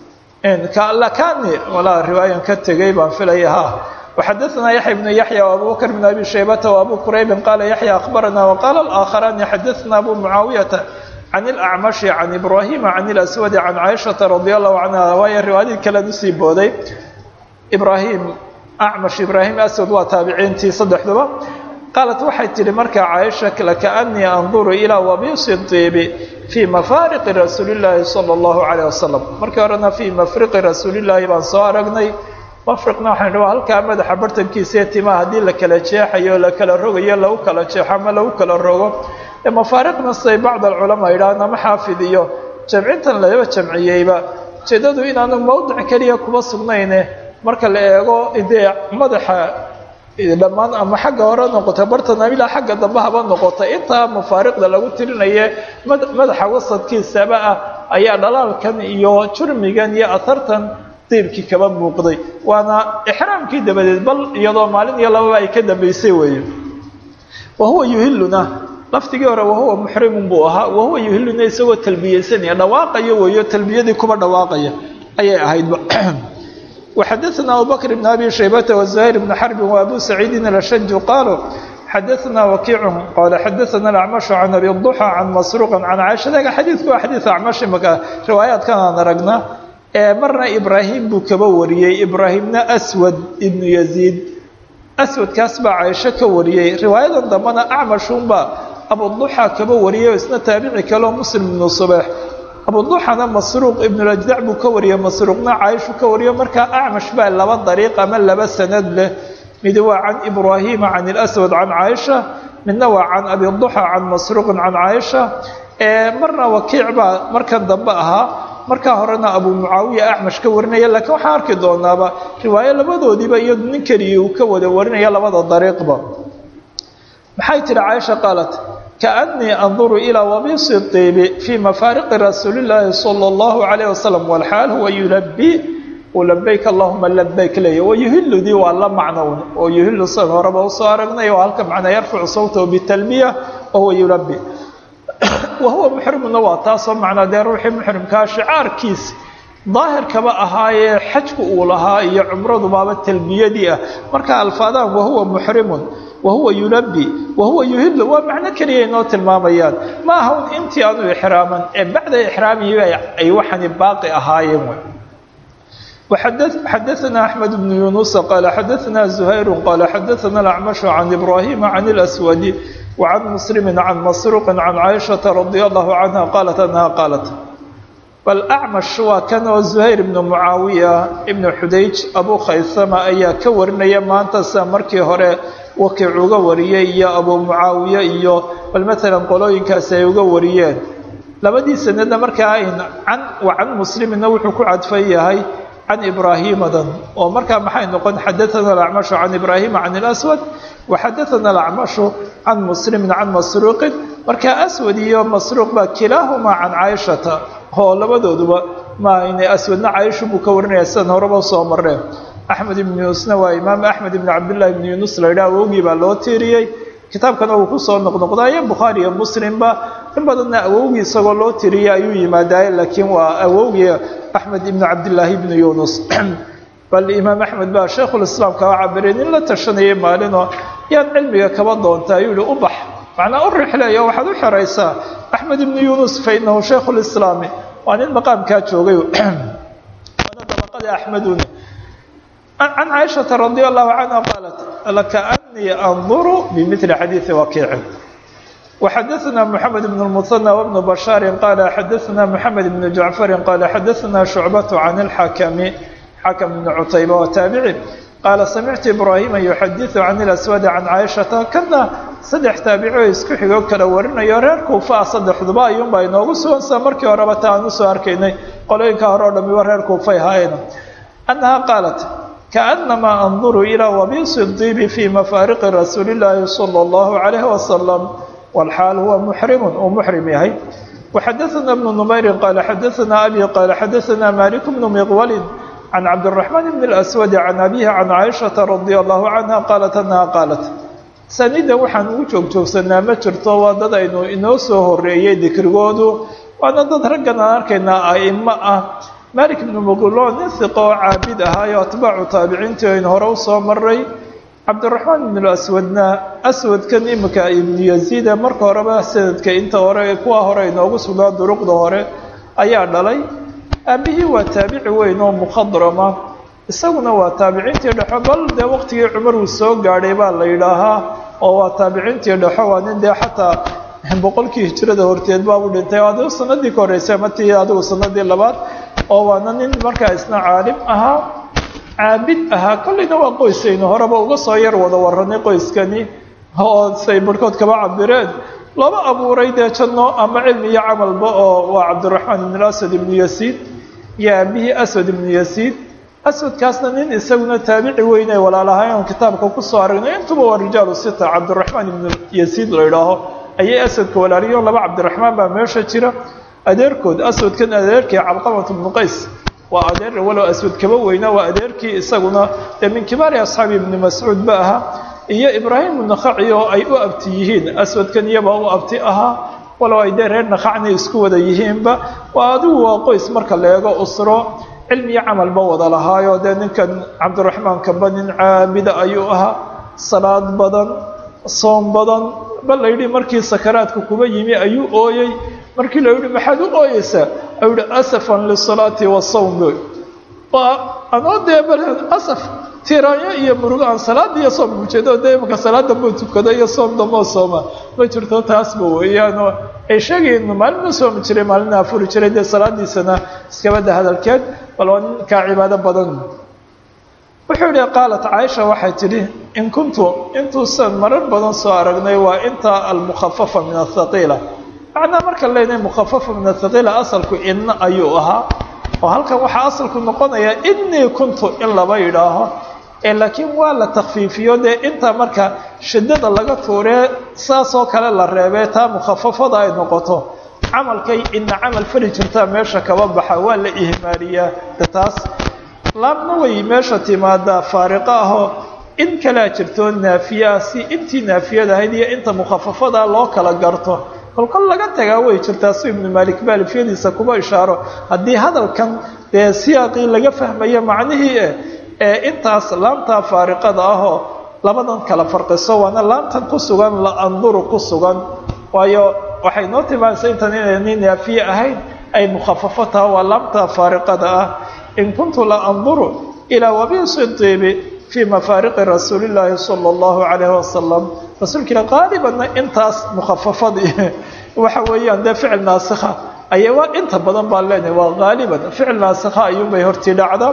lakani walaa riwaayan ka tegay baan filaya ha وxadثna yaحya بن yaحyى وabu bkr بن abi shaybata وabu quraybi qala yaحyى أخbarana وqala الآkخarani xadثna abu mucaawiyaةa can الأcmaشhi can ibrahima can الأswadi can caiشhaةa radي الlahu canha waayo riwaayadii kalean usii booday ibrahim acmash ibraahim aswad waa taabiciintii saddexduba qaalat waxay tihi markaa caaisha lakaanii anduru ilaa wabiisi diibi fii mafaariqi rasuuli llaahi sala allahu calayh wasalam markii horena fii mafriqi rasuulillaahi baan soo aragnay mafriqna waxaan waa halkaa madaxa bartankiisaee timaha haddii la kala jeexayo la kala rogayo lagu kala jeexo ama lagu kala rogo ee mafaariqna siday bacd alculamaa yidhahaan ama xaafid iyo jamcintan laba jamciyeyba ujeedadu inaanu mawdic keliya kuma sugnayne marka la eego dee madaxa dhammaan ama xagga hore noqota bartana ilaa xagga dambe haba noqota intaa mafaariqda lagu tirinaye madaxa wasadkiisaba ah ayaa dhalaalkan iyo jurmigan iyo ahartan diibkii kaba muuqday waana ixraamkii dabadeed bal iyadoo maalin iyo lababa ay ka dambaysay weeye wahuwa yuhiluna laftigii hore wahuwa muxrimun buu ahaa wahuwa yuhiluna isagoo talbiyeysanaya dhawaaqayo weeyo talbiyadii kuba dhawaaqaya ayay ahaydba وxadثna abubكر بن أbي شhaybة وزهير بن حرب وأbو سعيid الأشج qالوا xadثna وkiع qال xadثna الأعمش عن أbي الضحى عن مسروق عن cاشha xadiiku waa xadiiث acmaش imaka riwaayaadkan aan aragna ee marna ibrahim buu kaba wariyey ibrahimna أswad ibn يزيid أswadkaas baa caaisho ka wariyey riwaayadan dambena acmashunba abuضحى kaba wariyay isna taabici kaleo msلم بن صبيح abuduxana masruuq ibnulajdac buu ka wariyey masruuqna caaishu ka wariyo markaa acmash baa laba dariiq ama laba sanad leh midi waa can ibraahima can ilaswad can caaisha midna waa can abiduxa can masruuqin can caaisha marna wakiic baa markan dambe ahaa markaa horena abu mucaawiya acmash ka warinaya laakiin waxaan arki doonaaba riwaayo labadoodiiba iyo nin keliya uu ka wada warinaya labada dariiqba maxay tihi caaisha qaalat kaannii anduru ilaa wabisi diibi fii mafaariqi rasuulillaahi sala allahu calayh wasalam walxaal huwa yulabi uu labayk allahuma labayk leeya wayuhiludii waa la macnown oo yuhilu san horeba usoo aragnay oo halka macnaa yarfacu sawtahu bitalbiya wahuwa yulabi wahuwa muxrimuna waa taasoo macnaa dee ruuxii muxrimkaa shicaarkiis daahirkaba ahaayee xajku uu lahaa iyo cumradu baaba talbiyadii ah marka alfaadaan wahuwa muxrimun wahuwa yulabi wahuwa yuhilu waa macno keliya inoo tilmaamayaan ma aha un intii aanu ixraaman ee bacda ixraamihiiba ay waxani baaqi ahaayeen xadaثna أحmed بن yuنuس qال xadaثna زhayr qال xadaثna الأcmaشh عan إbrahim عan الأswad وعan mسلm عan masروq عan caiشhaةa رadي الlaه عanهa qاlat أnha qاlat bal أcmash waa kan oo زhayr ibn mucaawiya ibn xudayj abu khaysama ayaa ka warinaya maanta sida markii hore wakiic uga wariyey iyo abu mucaawiya iyo bal maala qolooyinkaasi ay uga wariyeen labadii sanadna markaa can can muslimina wuxuu ku cadfan yahay can ibraahimadan oo markaa maxay noqon xadaana alacmashu can ibraahima can اlaswad waxadaana alacmashu can muslimin can masruuqin markaa aswad iyo masruuq baa kilaahumaa can caaishata oo labadooduba maayne aswadna caaisha buu ka warinaya sidan horeba soo mareen axmed ibn yuunusna waa imaam axmed ibn cabdillahi ibn yuunus la yidhaha awowgii baa loo tiiriyey kitaabkana uu kusoo noqnoqdaayo bukhaari iyo muslimba in badanna awowgii isagoo loo tiriyay ayuu yimaadaaye laakiin waa awowgii axmed ibnu cabdillaahi ibnu yuunus bal imaam axmed baa shaykhulislaam kaga cabiray nin la tashanayay maalinoo yaan cilmiga kaba doonta ayuu yihi u bax macnaa u rixleeyo waxaad u xeraysaa axmed ibnu yuunus fa inahu shaykhulislaami waa nin maqaamkaa joogay waana dabaqada axmeduna can caaishata radi allahu canha qaalat lakaanii anduru bimili xadiidi wakiicin وxadaثna mحamed بن المثنى وبن بشhاaر qال xadaثna mحamed بن جaعفر qال xadaثna شhuعبة عن الحakم xakم بن cتayبة وتaaبعي qال samictu إbrاhيma يxadiث عن الأسود عن cاaشhaةa kana saddex taabici oo isku xigo kala warinayo reer kuufa saddexduba ayuunbaa inoogu sugan sida markii horeba ta aan usoo arkaynay qolooyinka hore o dhamiba reer kuufay haayeen أنها qاaلت كأنma أنظر إلى وبيص الطيب في مفاaرق رasuuل اللahi صلى الله عليه وسلم والxاal huwa mxrim uu mxrim yahay وxadaثna بن نmayri qال xadaثna أbي qال xadaثna mالك بن مqwل عن cabدالرحمن بن الأسود عن أbيه عن cائشhaةa رضي الله عنها qاaلت أنها qاaلت sanida waxaan ugu joogjoogsanaa ma jirto waa dad aynu inoo soo horeeyey dikrigoodu waana dad raggan aan arkaynaa aimo ah malik ibnu muqilo nin hiqo oo caabid ahaayo atbaacu taabiciintii aynu hore usoo maray cabdiraxmaan ibnu aswadna aswadkan imika ibnu yaziida marka horeba sanadka inta hore kuwa hore inoogu sugnaa duruqda hore ayaa dhalay aabihii waa taabici weyn oo mukhadrama isaguna waa taabiciintii dhexo bal dee waqtigii cumar uu soo gaadhay baa la yidhaahaa oo waa taabiciintii dhexo waa nin dee xataa boqolkii hijrada horteed baabu dhintay adigu sanadii ka horreysay matii adigu sanadii labaad oo waana nin markaa isna caalim ahaa caabid ahaa kollayna waa qoysaynu horeba uga soo yar wada waranay qoyskani oo say barhkood kaba cabireen laba abuuray dee janno ama cilmi iyo camalba oo waa cabdiraxmaan ibn aswad ibnu yasiid iyo aabihii aswad ibnu yasiid aswadkaasna nin isaguna taabici weyn ay walaalahayn oon kitaabka kusoo aragnay intuba waa rijaalu sita cabdiraxmaan ibnu yasiid la idhaaho ayay aswadka walaaliyo laba cabdiraxmaan baa meesha jira adeerkood aswadkan adeerkii calqamat bnu qays waa adeer walow aswad kaba weyna waa adeerkii isaguna dee min kibaari asxaabi ibni mascuud ba ahaa iyo ibraahim nakhaci oo ay u abti yihiin aswadkan iyabaa u abti ahaa walow ay dee reer nakhacna isku wada yihiinba waa adigu waa qoys marka la eego usro cilmiyo camalba wada lahaayo dee ninkan cabdiraxmaankaba nin caabida ayuu ahaa salaad badan soom badan bal la yidhi markii sakaraadka kuba yimi ayuu ooyey markii la yidhi maxaad u ooyeysaa ayuu yihi asafan lisalaati wasawm waa anoo dee bal asaf tiraanyo iyo murugo aan salaada iyo soom ujeedo dee imaka salaada buu tukado iyo soom damoo sooma ma jirto taasba weeyaanoo ay sheegayen maalina soomi jiray maalina afuri jiray dee salaadiisana iskabada hadalkeed bal waa ninkaa cibaado badan wuxuu yihi qaalat caaisha waxay tidhi in kuntu intuusan marar badan soo aragnay waa inta almukhafafa min athaqiila macnaa marka leenahay mukhafafa min athaqiila asalku inna ayuu ahaa oo halkan waxaa asalku noqonayaa innii kuntu in laba yidhaaho ee laakiin waa la takfiifiyo dee inta marka shiddada laga tuuree saasoo kale la reebee taa mukhafafada ay noqoto camalkay ina camal fali jirtaa meesha kaba baxa waa la ihmaaliyaa de taas laabna way meesha timaadaa faariqo ahoo in kalea jirto naafiyaa si intii naafiyada ahayd iyo inta mukhafafada loo kala garto kolkol laga tagaa way jirtaa si ibnu maalik baalifyadiisa kuba ishaaro haddii hadalkan dee siyaaqii laga fahmayo macnihii eh ee intaas laamtaa faariqada ahoo labadan kala farqiso waana laamtan ku sugan la anduru ku sugan waayo waxay noo tilmaamaysa intan inayni naafiye ahayn ay mukhafafo taha waa laamtaa faariqada ah in kuntu la anduru ilaa wabiisi tiibi fii mafaariqi rasuuli llaahi sala allahu calayhi wasalam rasuulkiila qaalibanna intaas mukhafafadii waxa weeyaan dee ficil naasikha aya waa inta badan baan leenahay waa haaliban ficil naasikha ayuunbay hortii dhacda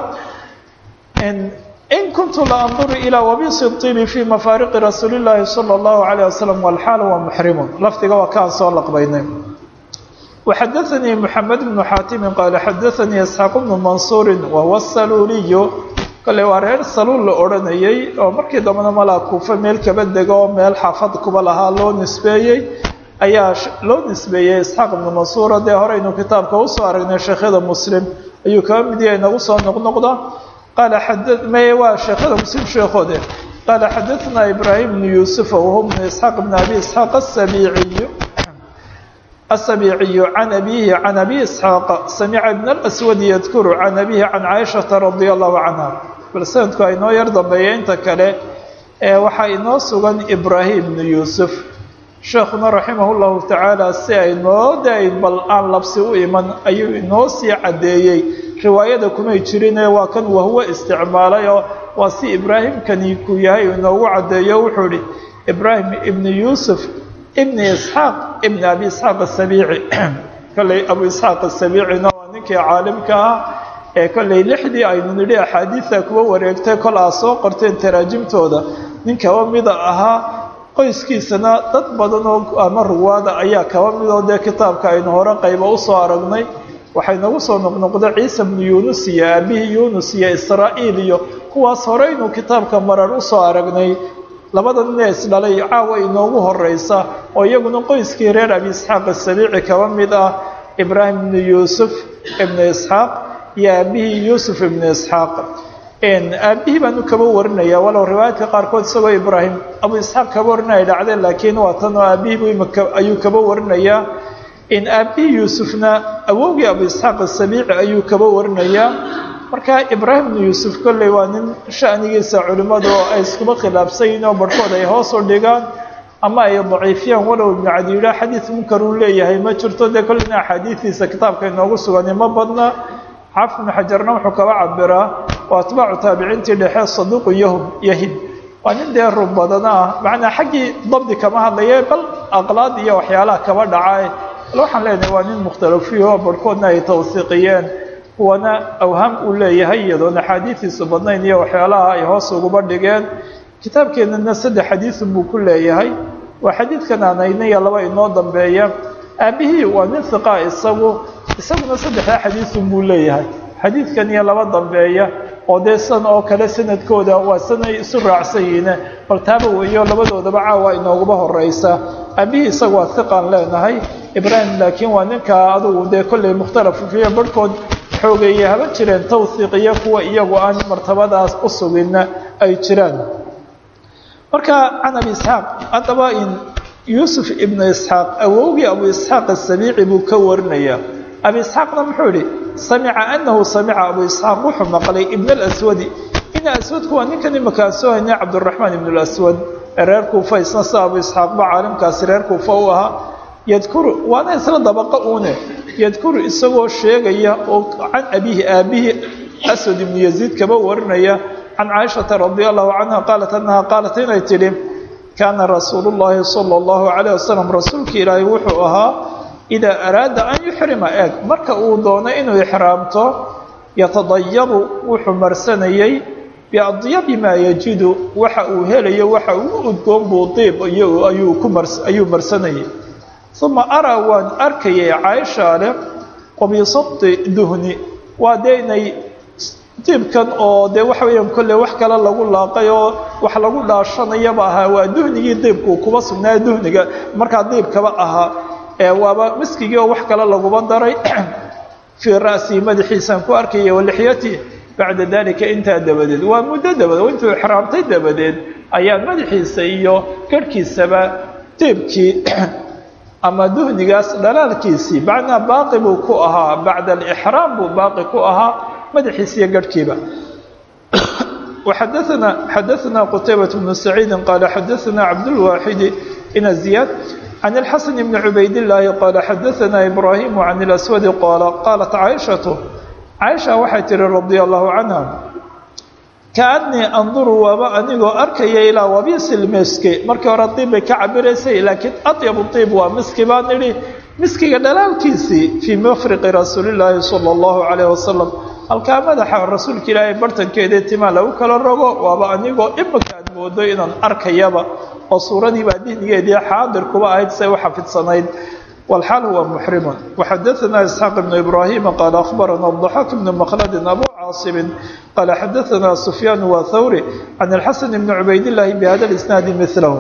in kuntu la anduru ilaa wabisi tibi fii mafaariqi rasuuli llaahi sala allahu calayh wasalam walxaal waa muxrimun lafdiga waa kaan soo laqbaynay waxadaanii moxamed bnu xaatimin qaala xadaanii isxaaq bnu mansuurin wahuwa saluuliyu kale waa reer saluul la odhanayey oo markii dambena malaa kuufa meel kaba dega oo meel xaafad kuba lahaa loo nisbeeyey ayaa loo nisbeeyey isxaaq ibnu mansuura dee horeynu kitaabka usoo aragnay sheekhyada muslim ayuu kaba mid yahay nagu soo noqnoqda qaala xada maye waa sheekhada muslim sheekhoode qaala xadaثna ibraahim bnu yuusufa wahuwa bnu isxaaq bn abi isxaaq asabiiciyu asabiiciyu can abihi can abi isxaaqa samica ibn alaswadi yadkuru can abihi can caaishata radia allahu canha bal sanadku a inoo yar dambeeya inta kale ee waxaa inoo sugan ibraahim bnu yuusuf sheekhuna raximah llahu tacaala si ay noo dayn bal aan labsi u iman ayuu inoo sii caddeeyey riwaayada kumay jirine waa kan wahuwa isticmaalay oo waa si ibraahimkani ku yahay inoogu caddeeyo wuxuu ihi ibraahim ibnu yuusuf ibni isxaaq ibni abi isxaaq asabiici kolley abu isxaaq asabiicina waa ninkii caalimka ah ee kolley lixdii aynu nidhi axaadiida kuwa wareegtay kol aa soo qorteen taraajimtooda nin kaba mida ahaa qoyskiisana dad badan oo ama ruwaada ayaa kaba midoo dee kitaabka aynu hore qayba usoo aragnay waxay nagu soo noqnoqda ciisa bnu yuunus iyo aabihii yuunus iyo israa'iil iyo kuwaas horeynu kitaabka marar usoo aragnay labada nin ee isdhalay caawa inoogu horeysa oo iyaguna qoyskii reer abi isxaaq asabiici kaba mid ah ibraahim ibnu yuusuf ibnu isxaaq iyo aabihii yuusuf ibnu isxaaq aabihii baanu kaba warinaya walow riwaayadka qaarkood isagoo ibraahim abu isxaaq kaba warinaya dhacdeen laakiin waa tan oo aabihii ayuu kaba warinayaa in aabihii yuusufna awowgii abu isxaaq asabiici ayuu kaba warinayaa marka ibraahim ibnu yuusuf kolley waa nin shanigiisa culimmadu oo ay iskuba khilaafsan yihin oo barhkood ay hoos u dhigaan ama ay daciifiyaan walow ibnu cadi yidhaah xadiid munkar uu leeyahay ma jirto dee kolleyna axaadiidiisa kitaabka inoogu sugani ma badna xaafid ibnu xajarna wuxuu kaba cabiraa waa atbaacu taabiciintii dhexe saduuqu yahub yahib waa nin dee rub badana ah macnaa xaggii dabdi kama hadlaye bal aqlaad iyo waxyaalaha kaba dhaca bal waxaan leenahay waa nin mukhtalafiyo barhkoodna ay tawsiiqiyeen kuwana awhaam uu leeyahay iyadoon axaadiidiisu badnayn iyo waxyaalaha ay hoos uguba dhigeen kitaabkeennana saddex xadiisun buu ku leeyahay waa xadiidkan aanayniya laba inoo dambeeya aabihii waa nin hiqaa isagu isaguna saddexdaa xadiisun buu leeyahay xadiidkan iyo laba dambeeya oo dee san oo kale sanadkooda waa sanay isu raacsan yihiine bal taaba weeyo labadoodaba caawa inooguba horeysa aabihii isagu waa hiqaan leenahay ibraahim laakiin waa ninkaa adugu dee kolley mukhtalafu fiiyo barhkood xoogeeye haba jireen tawhiiq iyo kuwa iyagu aan martabadaas u suginna ay jiraan marka can abi isxaaq haddaba in yuusuf ibnu isxaaq awowgii abu isxaaq asabiici buu ka warinayaa abi isxaaqna muxuu yihi samica anahu samica abu isxaaq wuxuu maqlay ibn alaswadi ina aswadku waa ninkan imakaan soo haynay cabdiraxmaan ibn alaswad ee reer kuufa isna sida abu isxaaqba caalimkaasi reer kuufa u ahaa yadkuru waana isla dabaqa uune yadkuru isagoo sheegaya oo can abihi aabihii aswad ibnu yaziid kaba warinaya can caaishata radi allahu canha qaalat annaha qaalat inay tidhi kaana rasuulu llaahi sala allahu calayh wasalam rasuulka ilaahay wuxuu ahaa idaa araada an yuxrima eeg marka uu doono inuu ixraamto yatadayabu wuxuu marsanayey biadyabi maa yajidu waxa uu helayo waxa uu udgoon buu diib ayuu ku ayuu marsanayay uma araa waan arkayay caaisha leh qabiisati duhni waa dee inay diibkan oo dee waxa weeyaan kolley wax kale lagu laaqay oo wax lagu dhaashanayaba ahaa waa duhnigii diibku kuba sugnaa duhniga markaa diibkaba ahaa ee waaba miskigii oo wax kale laguba daray fii ra'sii madaxiisaan ku arkaya walixyati bacda dalika intaa dabadeed waa muddo dabadeed intuu ixraamtay dabadeed ayaa madaxiisa iyo garhkiisaba diibkii ama duhnigaas dhalaalkiisii macnaa baaqi buu ku ahaa bacda alixraam buu baaqi ku ahaa madaxiisa iyo garhkiiba وxadثna xadaثna qتaybaة بن سacيidi qala xadaثna cabdالواxidi ina زiyaad عن الxaسن بن عubayd اللaahi qala xadaثna إbrahim عن الأswad qala qaalat caaشhaة caaشha waxay tihi radي الlahu canha kaأnii anduru waaba anigoo arkaya ilaa wabisil miski markii hore diib bay ka cabiraysay laakiin aطyabu طiib waa miski baan idhi miskiga dhalaalkiisii fii mafriqi rasuuli الlaahi salى الlahu عalيه wasalam halkaa madaxa rasuulka ilaahay bartankeedii timaa lagu kala rogo waaba anigoo imika aad moodo inaan arkayaba oo suuradiibaa dihnigeedii xaadir kuba ahayd say u xafidsanayd walxaal huwa muxrimun waxadaثna isxaaq ibnu ibraahima qaala akhbarana ضaxaak ibnu makladin abu caasibin qaala xadaثna sufyaan wa thawri can alxasan ibni cubaydillaahi bihada isnaadi milahu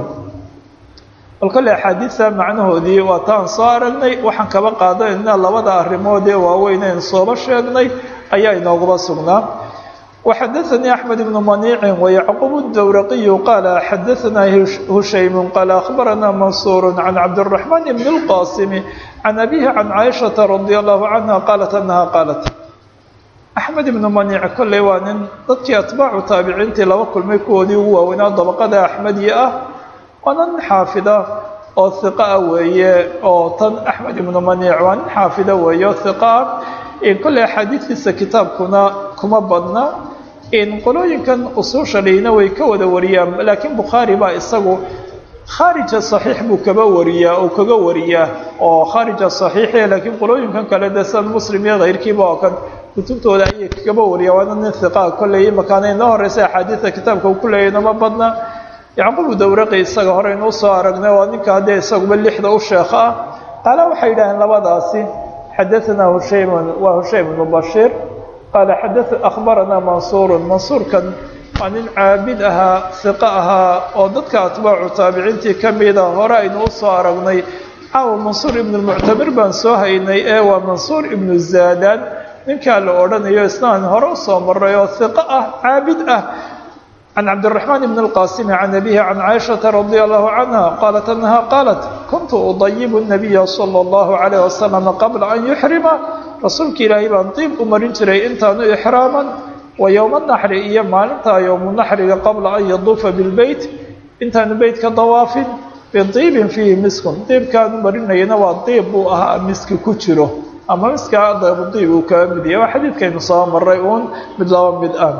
bal kolley axaadiidta macnahoodii waa taan soo aragnay waxaan kaba qaadanayna labada arrimood ee waaweyn en sooba sheegnay ayaa inooguba sugnaa وxadaثnii أحmed بن maنiici وyacqub الdwraqiyu qaala xadaثna hushaym qaala أخbarana mansuur can cabdالرaحman bn الqاsim can abihi can caaishaةa radي الlahu canha qaalat anaha qaalat axmed ibnu maniic kolley waa nin dadkii atbaacu taabiciintii laba kulmay kuwoodii ugu waaweynaa dabaqada axmediya ah waa nin xaafida oo hiqa ah weeye oo tan axmed ibnu maniic waa nin xaafida weeye oo hiqa ah kolley axaadiidkiisa kitaabkuna kuma badna qolooyinkan usuusha dhihina way ka wada wariyaan laakiin bukhaari baa isagu khaarija saxiix buu kaba wariyaa oo kaga wariyaa oo khaarija saxiixi laakiin qolooyinkan kale de san muslim iyo kayrkiiba oo kan kutubtooda ayay kaba wariyaa waana nin hiqaa kolley imakaana inoo horeysa axaadiidta kitaabka uu ku leeyahy nama badna yacqubu dawraqi isaga hore inuu soo aragnay waa ninka haddee isaguba lixda u sheekh ah qaala waxay yidhaaheen labadaasi xadaثna hushaym waa hushaym bnu bashiir qaala akhbarana mansuur mansuurkan waa nin caabid ahaa hiqo ahaa oo dadka atbaacu taabiciintii ka mida hore aynu u soo aragnay caawa mansuur ibnu lmuctamir baan soo haynay ee waa mansuur ibnu zaadaan ninkaa la odhanayo isnaan hore usoo maray oo hiqo ah caabid ah can cabdiraxmaan bn اlqaasimi can abihi can caaishaةa radi allahu canha qaalat anaha qaalat kuntu udayibu nabiya salى اllahu alayh wasalam qabla an yuxrima rasuulka ilaahay baan diib u marin jiray intaanu ixraaman wa yowma naxri iyo maalintaa yowmu naxriga qabla an yaduufa bilbeyt intaanu beytka dawaafin bidiibin fiihi miskun diibkaanu marinayana waa diib buu ahaa miski ku jiro ama miskaa dabudiib uu kaga mid yahay waa xadiidkaynu soo maray uun mid laba mid ah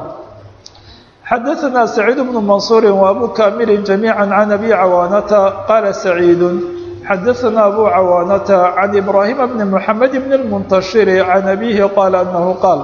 xadaثna سacيid بن maنصuuri وabu kamili جamيعا عan abi cawaanata qaala سacيid xadaثna abu cawaanata عan إbrahima bni mحamed bn الmunتashiri عan abihi qaala anahu qaal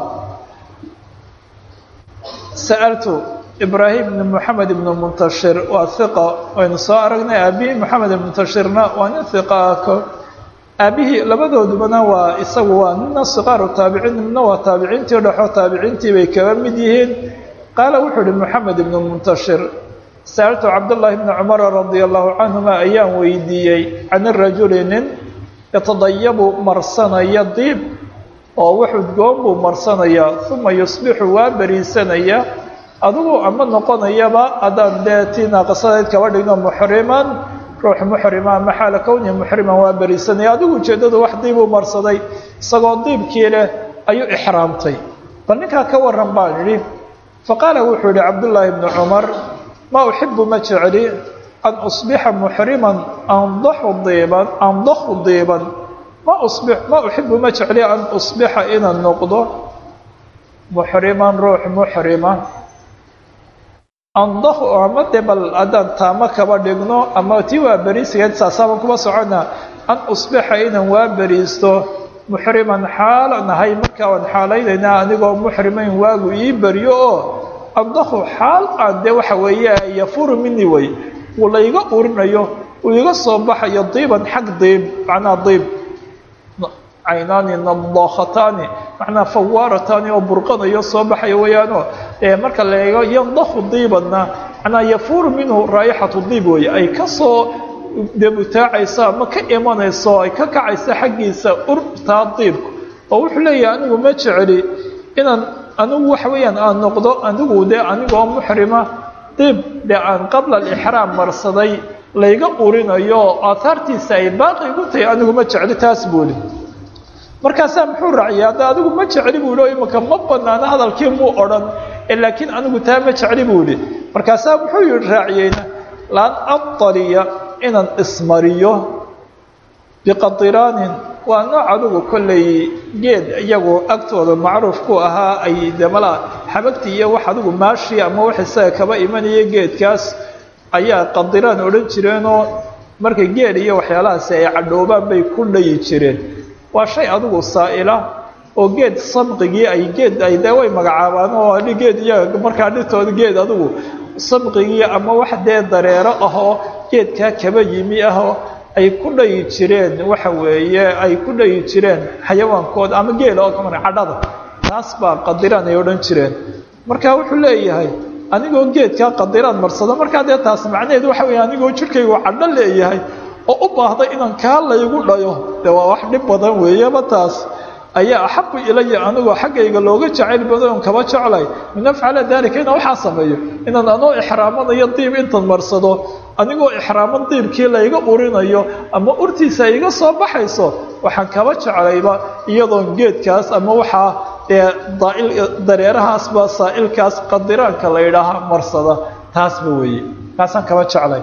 sأltu ibrahim bn mحamed bn الmunتashir waa hiqa waynu soo aragnay abihi mحamed الmuntashirna waa nin hiqa ah aabihii labadoodubana waa isagu waa nina siqaaru taabiciin nina waa taabiciintii dhexo taabiciintii bay kaga mid yihiin qaala wuxuu uhi moxamed ibnu muntashir sa'altu cabdullaahi bni cumara radia allahu canhuma ayaan weydiiyey can irajuli nin yatadayabu marsanaya diib oo wuxudgoon buu marsanayaa uma yusbixu waa beriisanaya adigu ama noqonayaba haddaan dee tii naaqasadeyd kaba dhigno muxriman ruux muxrima ama xaala kownihi muxriman waa beriisanaya adigu ujeeddadu wax diibuu marsaday isagoo diibkii leh ayuu ixraamtay bal ninkaa ka waran baan idhi faqaala wuxuu yihi cabdullaahi bnu cumar ma uxibu ma jecli an usbixa muxriman andaxu diiban andaxu diiban ma usbi ma uxibu ma jecli an usbixa inaan noqdo muxriman ruux muxrima andaxu ama de bal haddaan taamo kaba dhigno ama tii waa beriisigeed saasaaban kuma socona an usbixa inaan waa beriisto muxriman xaala nahay markaa waan xaalaynaynaa anigoo muxrimayn waagu ii baryo oo andahu xaal aan dee waxa weeye yafuru mini way uu layga urinayo uu iga soo baxayo diiban xag diib macnaa diib caynaani nadaakhataani macnaa fawaarataani oo burqanayo soo baxaya weeyaano marka la eego yandahu diibanna macnaa yafuuru minhu raayixatu diib weeye ay kasoo debutaacayso ama ka imanayso ay ka kacayso xaggiisa urtaa diibku oo wuxuu leeyahay anigu ma jeceli inaan anigu waxa weeyaan aan noqdo anigu dee anigoo muxrima diib dee aan qabla alixraam marsaday layga urinayo oo aahaartiisa ay baaqi igu tahay anigu ma jecli taas buuli markaasaa muxuu raaciyay hadda adigu ma jecli buu ihi imaka ma banaano hadalkii muu odhan laakiin anigu taa ma jecli buu ihi markaasaa muxuu yihi raaciyeyna laan abtaliya inaan ismariyo biqadiraanin waa nooc adigu kollay geed iyagu agtooda macruuf ku ahaa ay demala xabagti iyo wax adigu maashi ama wax isaga kaba imanaya geedkaas ayaa qadiraan odhan jireenoo marka geed iyo waxyaalahaasi ay cadhoobaan bay ku dhayi jireen waa shay adigu saa'ila oo geed sabqigii ay geed ay dee way magacaabaan oo geed iyaga markaa dhintooda geed adigu sabqigii ama wax dee dareero ahoo geedkaa kaba yimi ahoo ay ku dhayi jireen waxa weeye ay ku dhayi jireen xayawaankooda ama geela oo kamar cadhada taas baa qadiraan ay odhan jireen marka wuxuu leeyahay anigoo geedkaa qadiraan marsado markaa dee taas macnaheedu waxa weeye anigoo jidhkaygu cadho leeyahay oo u baahday inaan kaa laygu dhayo dee waa wax dhib badan weeyaba taas ayaa axabu ilaya anigoo xaggayga looga jacayl badan oon kaba jeclay min afcala daalika inaan waxaa sameeyo inaan anoo ixraamanayo diib intan marsado anigoo ixraaman diibkii layga urinayo ama urtiisa iga soo baxayso waxaan kaba jeclayba iyadoon geedkaas ama waxaa dee daail dareerahaasba saa'ilkaas qadiraanka la yidhaahaa marsada taasba weeye kaasaan kaba jeclay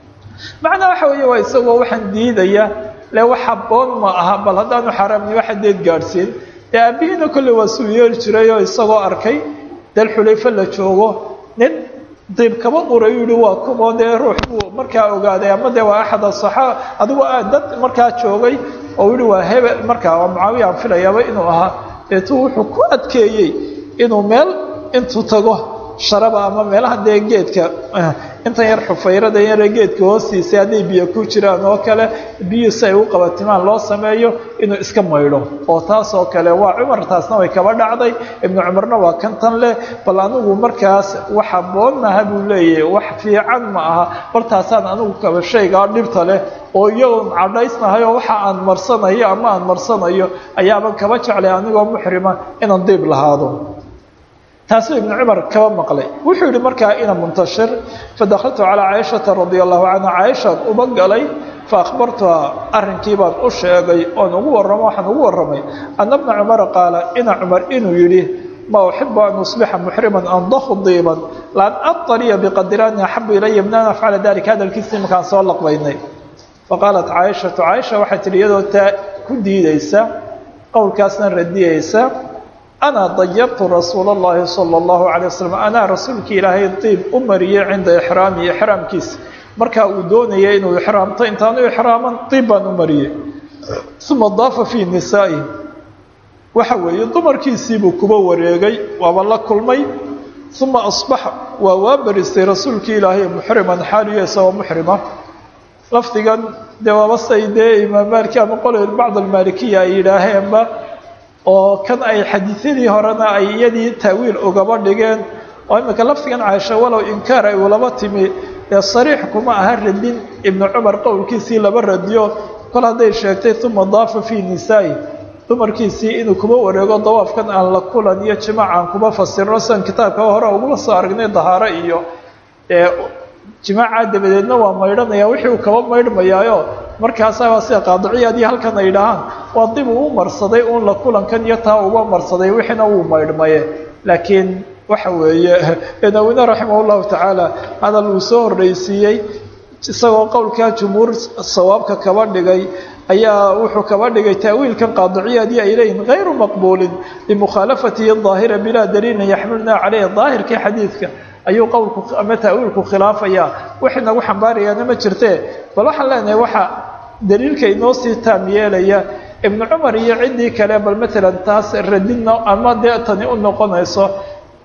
macnaa waxa weeye waa isagoo waxaan diidaya le wax haboon ma aha bal haddaanu xaaraamni waxa deed gaadhsiin ee aabbihiina kolley waa suu yeeli jiray oo isagoo arkay dal xulayfo la joogo nin diib kaba uray yihi waa kumoo dee ruux buu markaa ogaaday ama dee waa axad asaxaa adigu dad markaa joogay oo yihi waa hebel markaa waa mucaawiya aan filayaaba inuu ahaa deetuu wuxuu ku adkeeyey inuu meel intuu tago sharaba ama meelaha dee geedka intan yar xufayrada yare geedka hoostiisa hadday biyo ku jiraan oo kale biyu si ay u qabatimaan loo sameeyo inuu iska maydho oo taas oo kale waa cumar taasna way kaba dhacday ibnu cumarna waa kan tan leh bal anigu markaas wax haboon maaha buu leeyahay wax fiican ma aha bal taasaan anigu kaba shaygaa dhibta leh oo iyagoon cadhaysnahay oo waxa aan marsanayo ama aan marsanayo ayaaban kaba jeclay anigoo muxrima inaan diib lahaado taasuu ibnu cumar kaba maqlay wuxuu yihi markaa ina muntashir fadakaltu calaa caaishata radia allahu canha caaishaan uba galay faahbartuhaa arrinkii baan u sheegay oon ugu warramo waxaan ugu warramay ana bna cumara qaala ina cumar inuu yidhi ma uxibu an usbixa muxriman andahu diiban laan ataliya biqadiraani axabu ilaya min an afcala dalika hadalkiisii markaan soo laqbaynay faqaalat caaishatu caaisha waxay tihi iyadoo taa ku diidaysa qowlkaasna radiyaysa ana dayabtu rasuula اllahi salى اllahu alay waslm anaa rasuulkii ilaahay diib u mariyey cinda ixraami ixraamkiisa markaa uu doonayay inuu ixraamto intaanu ixraaman diib baan u mariyey uma daafa fii nisaa'i waxa weeye dumarkiisiibuu kuba wareegay waaba la kulmay uma asbaxa waa waa baristay rasuulkii ilaahay muxriman xaaliyo isagoo muxrima lafdigan dee waaba say dee imaam maaliki ama qole bacd almaalikiya ay yidhaaheenba oo kan ay xadiisyadii horena ay iyadii taawiil ugaba dhigeen oo imika lafdigan caaisha walow inkaar ay ulaba timi dee sariix kuma aha radin ibnu cumar qowlkiisii laba radiyo kol hadday sheegtay uma daafa fii nisaa'i dumarkiisii inuu kuba wareego dawaafkan aan la kulan iyo jimaac aan kuba fasirno sidan kitaabka hore ugula soo aragnay dahaaro iyo jimaaca dabadeedna waa maydhanaya wixii uu kaba maydhmayaayo markaasaa sida qaadiciyaadii halkan ay dhahaan waa dib uu marsaday uun la kulankan iyo taa uba marsaday wixiina wuu maydhmaye laakiin waxa weeye nawine raximah llahu tacaala hadal uu soo horreysiiyey isagoo qowlkaa jumhuur sawaabka kaba dhigay ayaa wuxuu kaba dhigay taawiilkan qaadiciyaadii ay leeyihin hayru maqbuulin bimukhaalafatihi daahira bilaa daliilin yaxmilna caleyhi daahirkii xadiidka ayuu qowlku ama taawiilku khilaafayaa wax inagu xambaarayaana ma jirtee bal waxaan leenahay waxa daliilka inoo sii taam yeelaya ibnu cumar iyo ciddii kale bal matalan taas radinna ama dee tani u noqonayso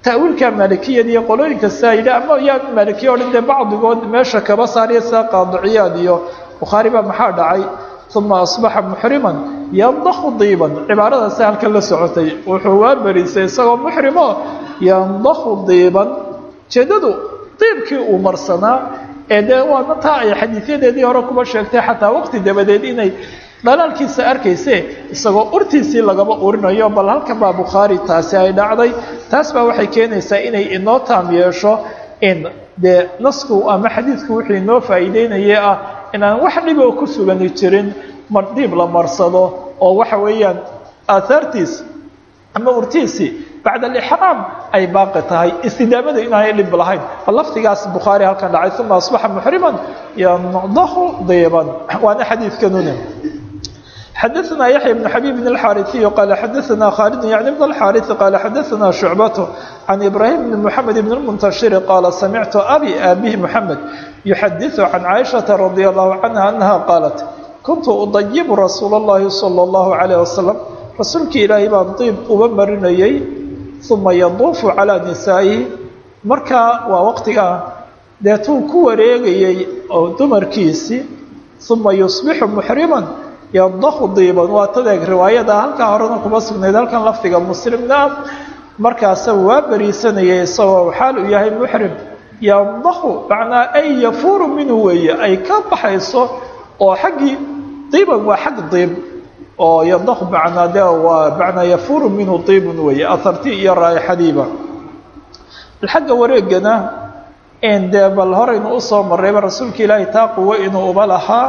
ta'wiilka maalikiyada iyo qolooyinka sidaa yidhi ama yaan maalikiya o dhan dee bacdigood meesha kaba saariya sida qaadiciyaad iyo bukhaari baa maxaa dhacay uma asbaxa muxriman yandahu diiban cibaaradaasi halkan la socotay wuxuu waa berisay isagoo muxrimo yandahu diiban jeedadu diibkii uu marsanaa ee dee waana taa ay xadiidyadeedii hore kuba sheegtay xataa waqti dabadeed inay dhalaalkiisa arkayse isagoo urtiisii lagaba urinayo bal halkan baa bukhaari taasi ay dhacday taas baa waxay keenaysaa inay inoo taam yeesho in dee nasku ama xadiidku wuxuu inoo faa'iideynaya ah inaan wax dhiboo ku sugani jirin mar dhiib la marsado oo waxa weeyaan aahaartiis ama urtiisii bacda alixraam ay baaqi tahay istidaamada inaanay dhib lahayn bal lafdigaas bukhaari halkan dhacay uma asbaxa muxriman yandahu diiban waana xadiidkanune xadaثna yaحya بن xabيb بن الxاariثiي qال xadaثna khالد yعnي بن الxاariث qال xadaثna شhuعبة عن إbrahيم بن محamed بن المنتشhر qال samictu abي aabih محamed يxadiث عan cائشhaةa رadي الله عنها أنha qاaلت kuntu udayibu rasuul الlahi salى الlahu عalيه wasalam rasuulkii ilaahay baan diib uba marinayay uma yaduufu calىa nisaa'ihi markaa waa waqtigaa deetuu ku wareegayay oo dumarkiisii uma yusbixu muxriman yandahu diiban waa tadeeg riwaayada halkaa horena kuma sugnayd halkan lafdiga muslimna markaasa waa beriisanayay isagoo xaal uu yahay muxrim yandahu macnaa ay yafuuru minhu weeye ay ka baxayso oo xaggii diiban waa xag diib oo yandahu macnaa de waa macnaa yafuuru minhu diibun weeye aharti iyo raaixadiiba xagga wareegana dee bal horaynu usoo marrayba rasuulka ilaahay taa quwo inuu uba lahaa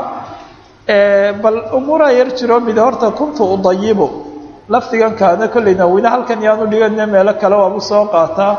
bal umuuraa yar jiro mid horta kuntu udayibu lafdigan kaana kollayna wina halkan yaanu dhigana meelo kale waabu soo qaataa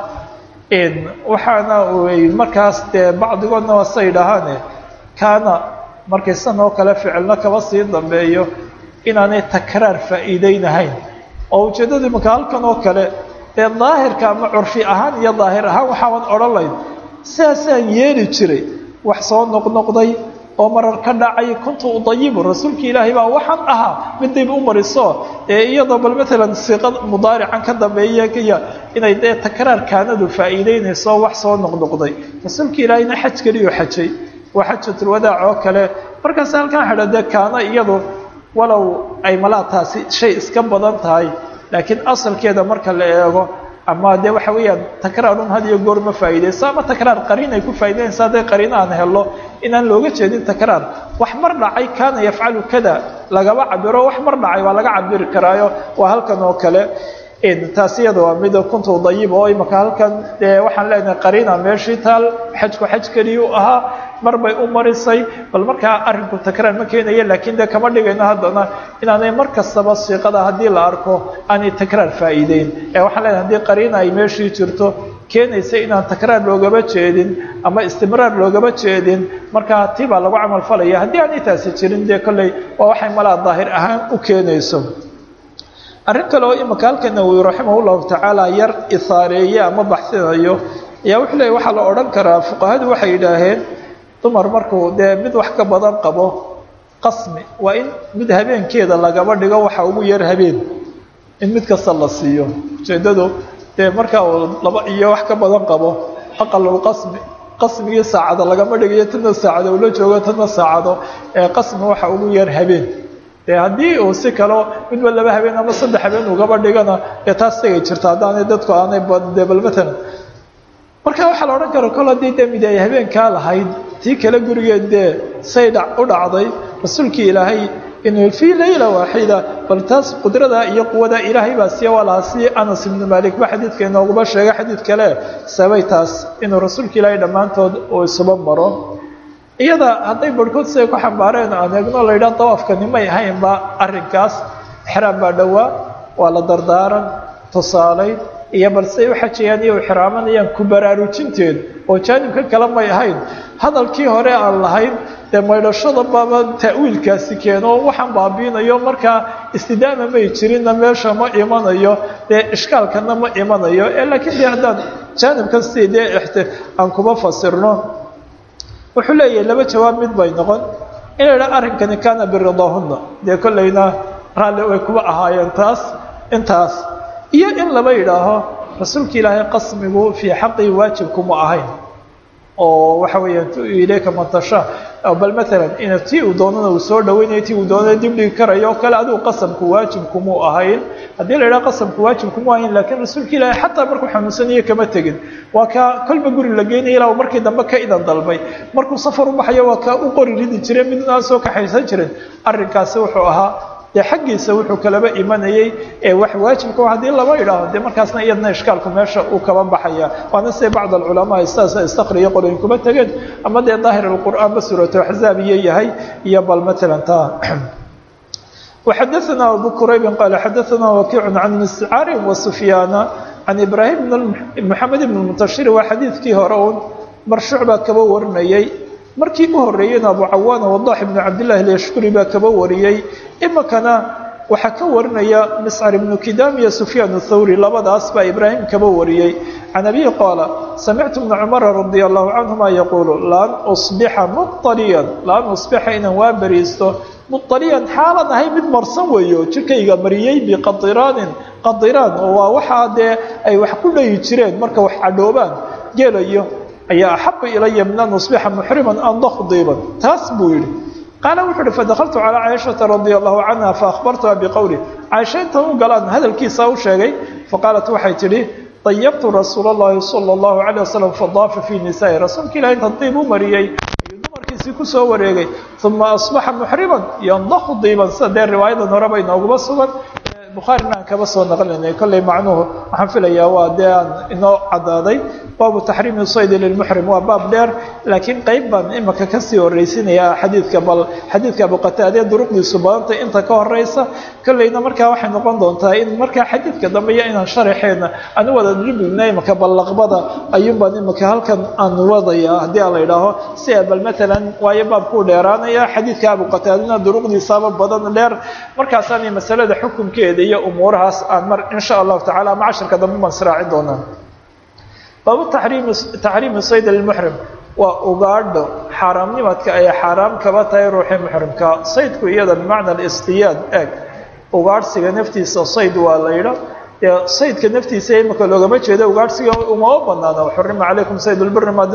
waxaana markaas dee bacdigoodna waa say dhahaane kaana markay san oo kale ficilna kaba sii dambeeyo inaanay takraar faa'iideynahayn oo ujeeddadu imanka halkan oo kale dee daahirka ama curfi ahaan iyo daahir ahaan waxaaban odhan layn sidaasaan yeeli jiray wax soo noqnoqday oo marar ka dhacay kuntu udayibu rasuulki ilaahay baa waxaan ahaa mid dib u mariso ee iyadoo bal maalan siiqad mudaarican ka dambeeya kaya inay dee takraar kaanadu faa'iideynayso wax soo noqnoqday rasuulka ilaahayna xaj keliyo xajay waa xajatulwadaac oo kale markaas halkan xidha dee kaana iyadu walow ay malaa taasi shay iska badan tahay laakiin asalkeeda marka la eego ama de waxa weeyaan takraarun had iyo goor ma faa'iideyso ama takraar qariin ay ku faa'ideynaysa hadday qariin aan helo inaan looga jeedin takraar wax mar dhacay kaana yafcalu kada lagaba cabiro wax mar dhacay waa laga cabiri karaayo waa halkan oo kale taas iyada waa mid kuntu dayib oo imaka halkan dee waxaan leenahay qariina meeshii taal xajku xaj keliya u ahaa mar bay u marisay bal markaa arrinku takraar ma keenaya laakiin dee kama dhigayno haddana inaanay mar kastaba siiqada haddii la arko aanay takraar faa'iideyn ee waxaan leenahay haddii qariina ay meeshii jirto keenaysa inaan takraar loogaba jeedin ama istimraar loogaba jeedin markaa tii baa lagu camal falaya haddii aanay taasi jirin dee kolley waa waxay malaa daahir ahaan u keenayso arrin kale oo imika halka nawowi raximah llahu tacaala yar isaareeye ama baxsinayo ayaa wuxuu leeyay waxaa la odhan karaa fuqahadu waxay yidhaaheen dumar markuu dee mid wax ka badan qabo qasmi waa in mid habeenkeeda lagaba dhigo waxa ugu yar habeen in mid kasta la siiyo ujeeddadu dee markaa uu laba iyo wax ka badan qabo aqalulqasmi qasmigii saacado lagama dhigayo tana saacado ula joogo tana saacado ee qasmi waxa ugu yar habeen dee haddii uu si kaleo midba laba habeen ama saddex habeen ugaba dhigana dee taas tegay jirta haddaanay dadku aanay dee bal matalan marka waxaa la odhan kara kol haddii dee mid ay habeenkaa lahayd tii kale gurigeed dee say dha u dhacday rasuulkii ilaahay inuu fii layla waaxida bal taas qudrada iyo quwada ilaahay baa siya waa lahaa si anas ibnu malik ba xadiidka inooguma sheegay xadiid kale sabay taas inuu rasuulka ilaahay dhammaantood uu isuba maro iyada hadday barhkood siday ku xambaareen aan eegno la yidhaha dawaafkani may ahaynba arrinkaas exraam baa dhowaa waa la dardaaran tusaalayn iyo bal siday u xajayaan iyo u xiraamanayaan ku baraarujinteed oo jaanibka kale may ahayn hadalkii hore aan lahayn dee maydhashada baaba ta'wiilkaasi keeno waxaan baabiinayo markaa istidaama may jirinna meesha ma imanayo dee ishkaalkana ma imanayo ee laakiin dee haddaan jaanibkan sidii dee ixti aan kuma fasirno wuxuu leeyahay laba jawaab mid bay noqon in la idhaha arrinkani kaana biridaahunna dee kollayna raalli way kuba ahaayeen taas intaas iyo in laba yidhaaho rasuulka ilaahay qasmigu fii xaqii waajibkuma ahayn oo waxa weeyaan ilayka mantasha bal maalan in tii uu doonana uu soo dhaweynayo tii uu doonana dib dhigi karayo o kale adigu qasamku waajibkumuu ahayn haddii la yidhaha qasamku waajibkumuu ahayn lakiin rasuulka ilaahay xataa markuu xanuunsanayo kama tegin waa kaa kolba guri la geynaya ilaa markii dambe ka idan dalbay markuu safar u baxayo waa kaa u qori ridi jiray mid aan soo kaxaysan jirin arrinkaasi wuxuu ahaa dee xaggiisa wuxuu kalaba imanayey ee wax waajibka haddii laba idhaaho dee markaasna iyadna ishkaalku meesha uu kaba baxaya waana siday bacd alculamaa sidaas istakriya qoloyin kuma tegeen ama dee daahir alqur'aan ba suuratu axzaab iyo yahay iyo bal matalan taa وxadaثna abu quraybi qaala xadaثna wakiic can miscaari wasufyaana can ibraahim mxamed ibn mutashir waa xadiidkii hore un marshuuc baa kaba warinayey markii u horeeyeyna abu cawaana wadax ibnu cabdillahi alyashkuri baa kaba wariyey imikana waxaa ka warinaya miscar ibnu kidaam iyo sufyaan thawri labadaas baa ibraahim kaba wariyey can abihi qaala samictu bna cumara radia allahu canhuma yaquulu laan usbixa mualiyan laan usbixa inaan waa beriisto mualiyan xaalan ahay mid marsan weeyo jirkayga mariyey biqadiraanin qadiraan oo waa waxaa dee ay wax ku dhayi jireen marka wax cadhoobaan geelayo ayaa axaba ilaya min an usbixa muxriman an dakhdiiban taas buu yidhi qaala wuxu uhi fadakaltu calaa caaishata radia allahu canha faahbartuha biqowli caaisha intan u galaan hadalkiisa u sheegay faqaalat waxay tidhi dayabtu rasuula اllahi sala اllahu alayh wasalam fadaafa fii nisaai rasuulka ilahi intan diib u mariyey ayuu dumarkiisii kusoo wareegay uma asbaxa muxriman yandahu diiban sida dee riwaayadan horeba inooguma sugan bukhaarina aan kaba soo naqlinay kolley macnuhu waxaan filayaa waa dee aan inoo caddaaday baabu taxriimi saydi lilmuxrim waa baab dheer laakiin qeyb baan imika kasii horreysinaya xadiidka bal xadiidka abuqataade duruqdiisu badantay inta ka horeysa kolleyna markaa waxay noqon doontaa in markaa xadiidka dambe iyo inaan sharaxeena aan u wada dhibigna imika ballaqbada ayuun baan imika halkan aan wadaya haddii aan la idhaaho si a bal matalan waayo baabkuu dheeraanaya xadiidka abuqataadena duruqdiisaaba badan dheer markaasaan masalada xukunkeeda iyo umuurahaas aan mar insha allahu tacala ama casharka dambe baan israacin doonaa baabu taxriimi taxriimi sayd lmuxrim waa ugaadho xaaraamnimadka ay xaaraam kaba tahay ruuxii muxrimka saydku iyada bimacna alistiyaad eeg ugaadhsiga naftiisa sayd waa la yidha dee saydka naftiisa imika loogama jeedo ugaadhsiga umama banaano xurima calaykum sayd lbiri mad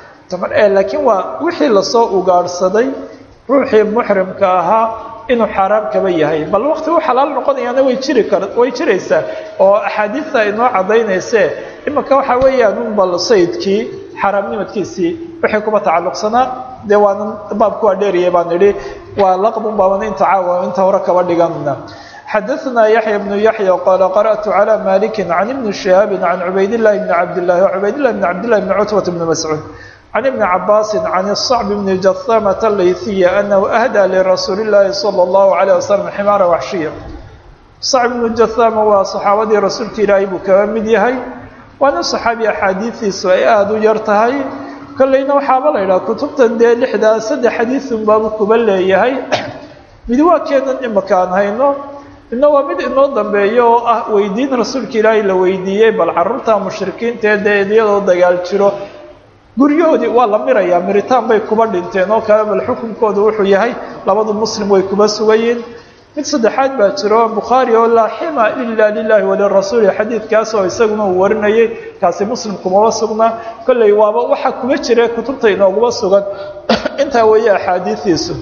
laakiin waa wixii lasoo ugaadhsaday ruuxii muxrimka ahaa inuu xaaraam kaba yahay bal wakti u xalaal noqonayaana way jiri kar way jiraysaa oo axaadiista inoo caddaynayse imika waxaa weeyaan un bal saydkii xaaraamnimadkiisii wixii kuba tacalluqsanaa dee waanan baabku waa dheeriyay baan idhi waa laqbun baaban inta caawa inta hore kaba dhigana xadaثna yaحya بن yaحya qala qarأtu عlى maliki can ibni شihaabi can cubayd الlahi bni cabdillahi cubayd لlah bn cabdillahi bn cutbat bni mascuud can ibni cabaasi can الصacb bni jahamata layhiya anahu ahdى lirasuuli اllahi salى اllahu عalيه waslm ximaara waxshiya sacb bnu jahama waa saxaabadii rasuulka ilaahay buu kaba mid yahay waana saxaabi axaadiidiisu ay aada u yar tahay kolleyna waxaaba la yidhaha kutubtan dee lixdaa saddex xadiisun baabu kuba leeyahay mid waa keenan imika aan hayno midna waa mid inoo dambeeyo oo ah weydiin rasuulka ilaahay la weydiiyey bal carruurta mushrikiintae dee iyadoo dagaal jiro guryahoodii waa la mirayaa miritaan bay kuba dhinteen oo kale bal xukunkooda wuxuu yahay labadu muslim way kuba sugayiin mid saddexaad baa jiro bukhaari oo laa xima ila lilahi walirasuuli xadiidkaas oo isaguna uu warinayay kaasi muslim kumaba sugnaa kolley waaba waxaa kuma jira kutubta inooguma sugan intaa weeye axaadiidiisu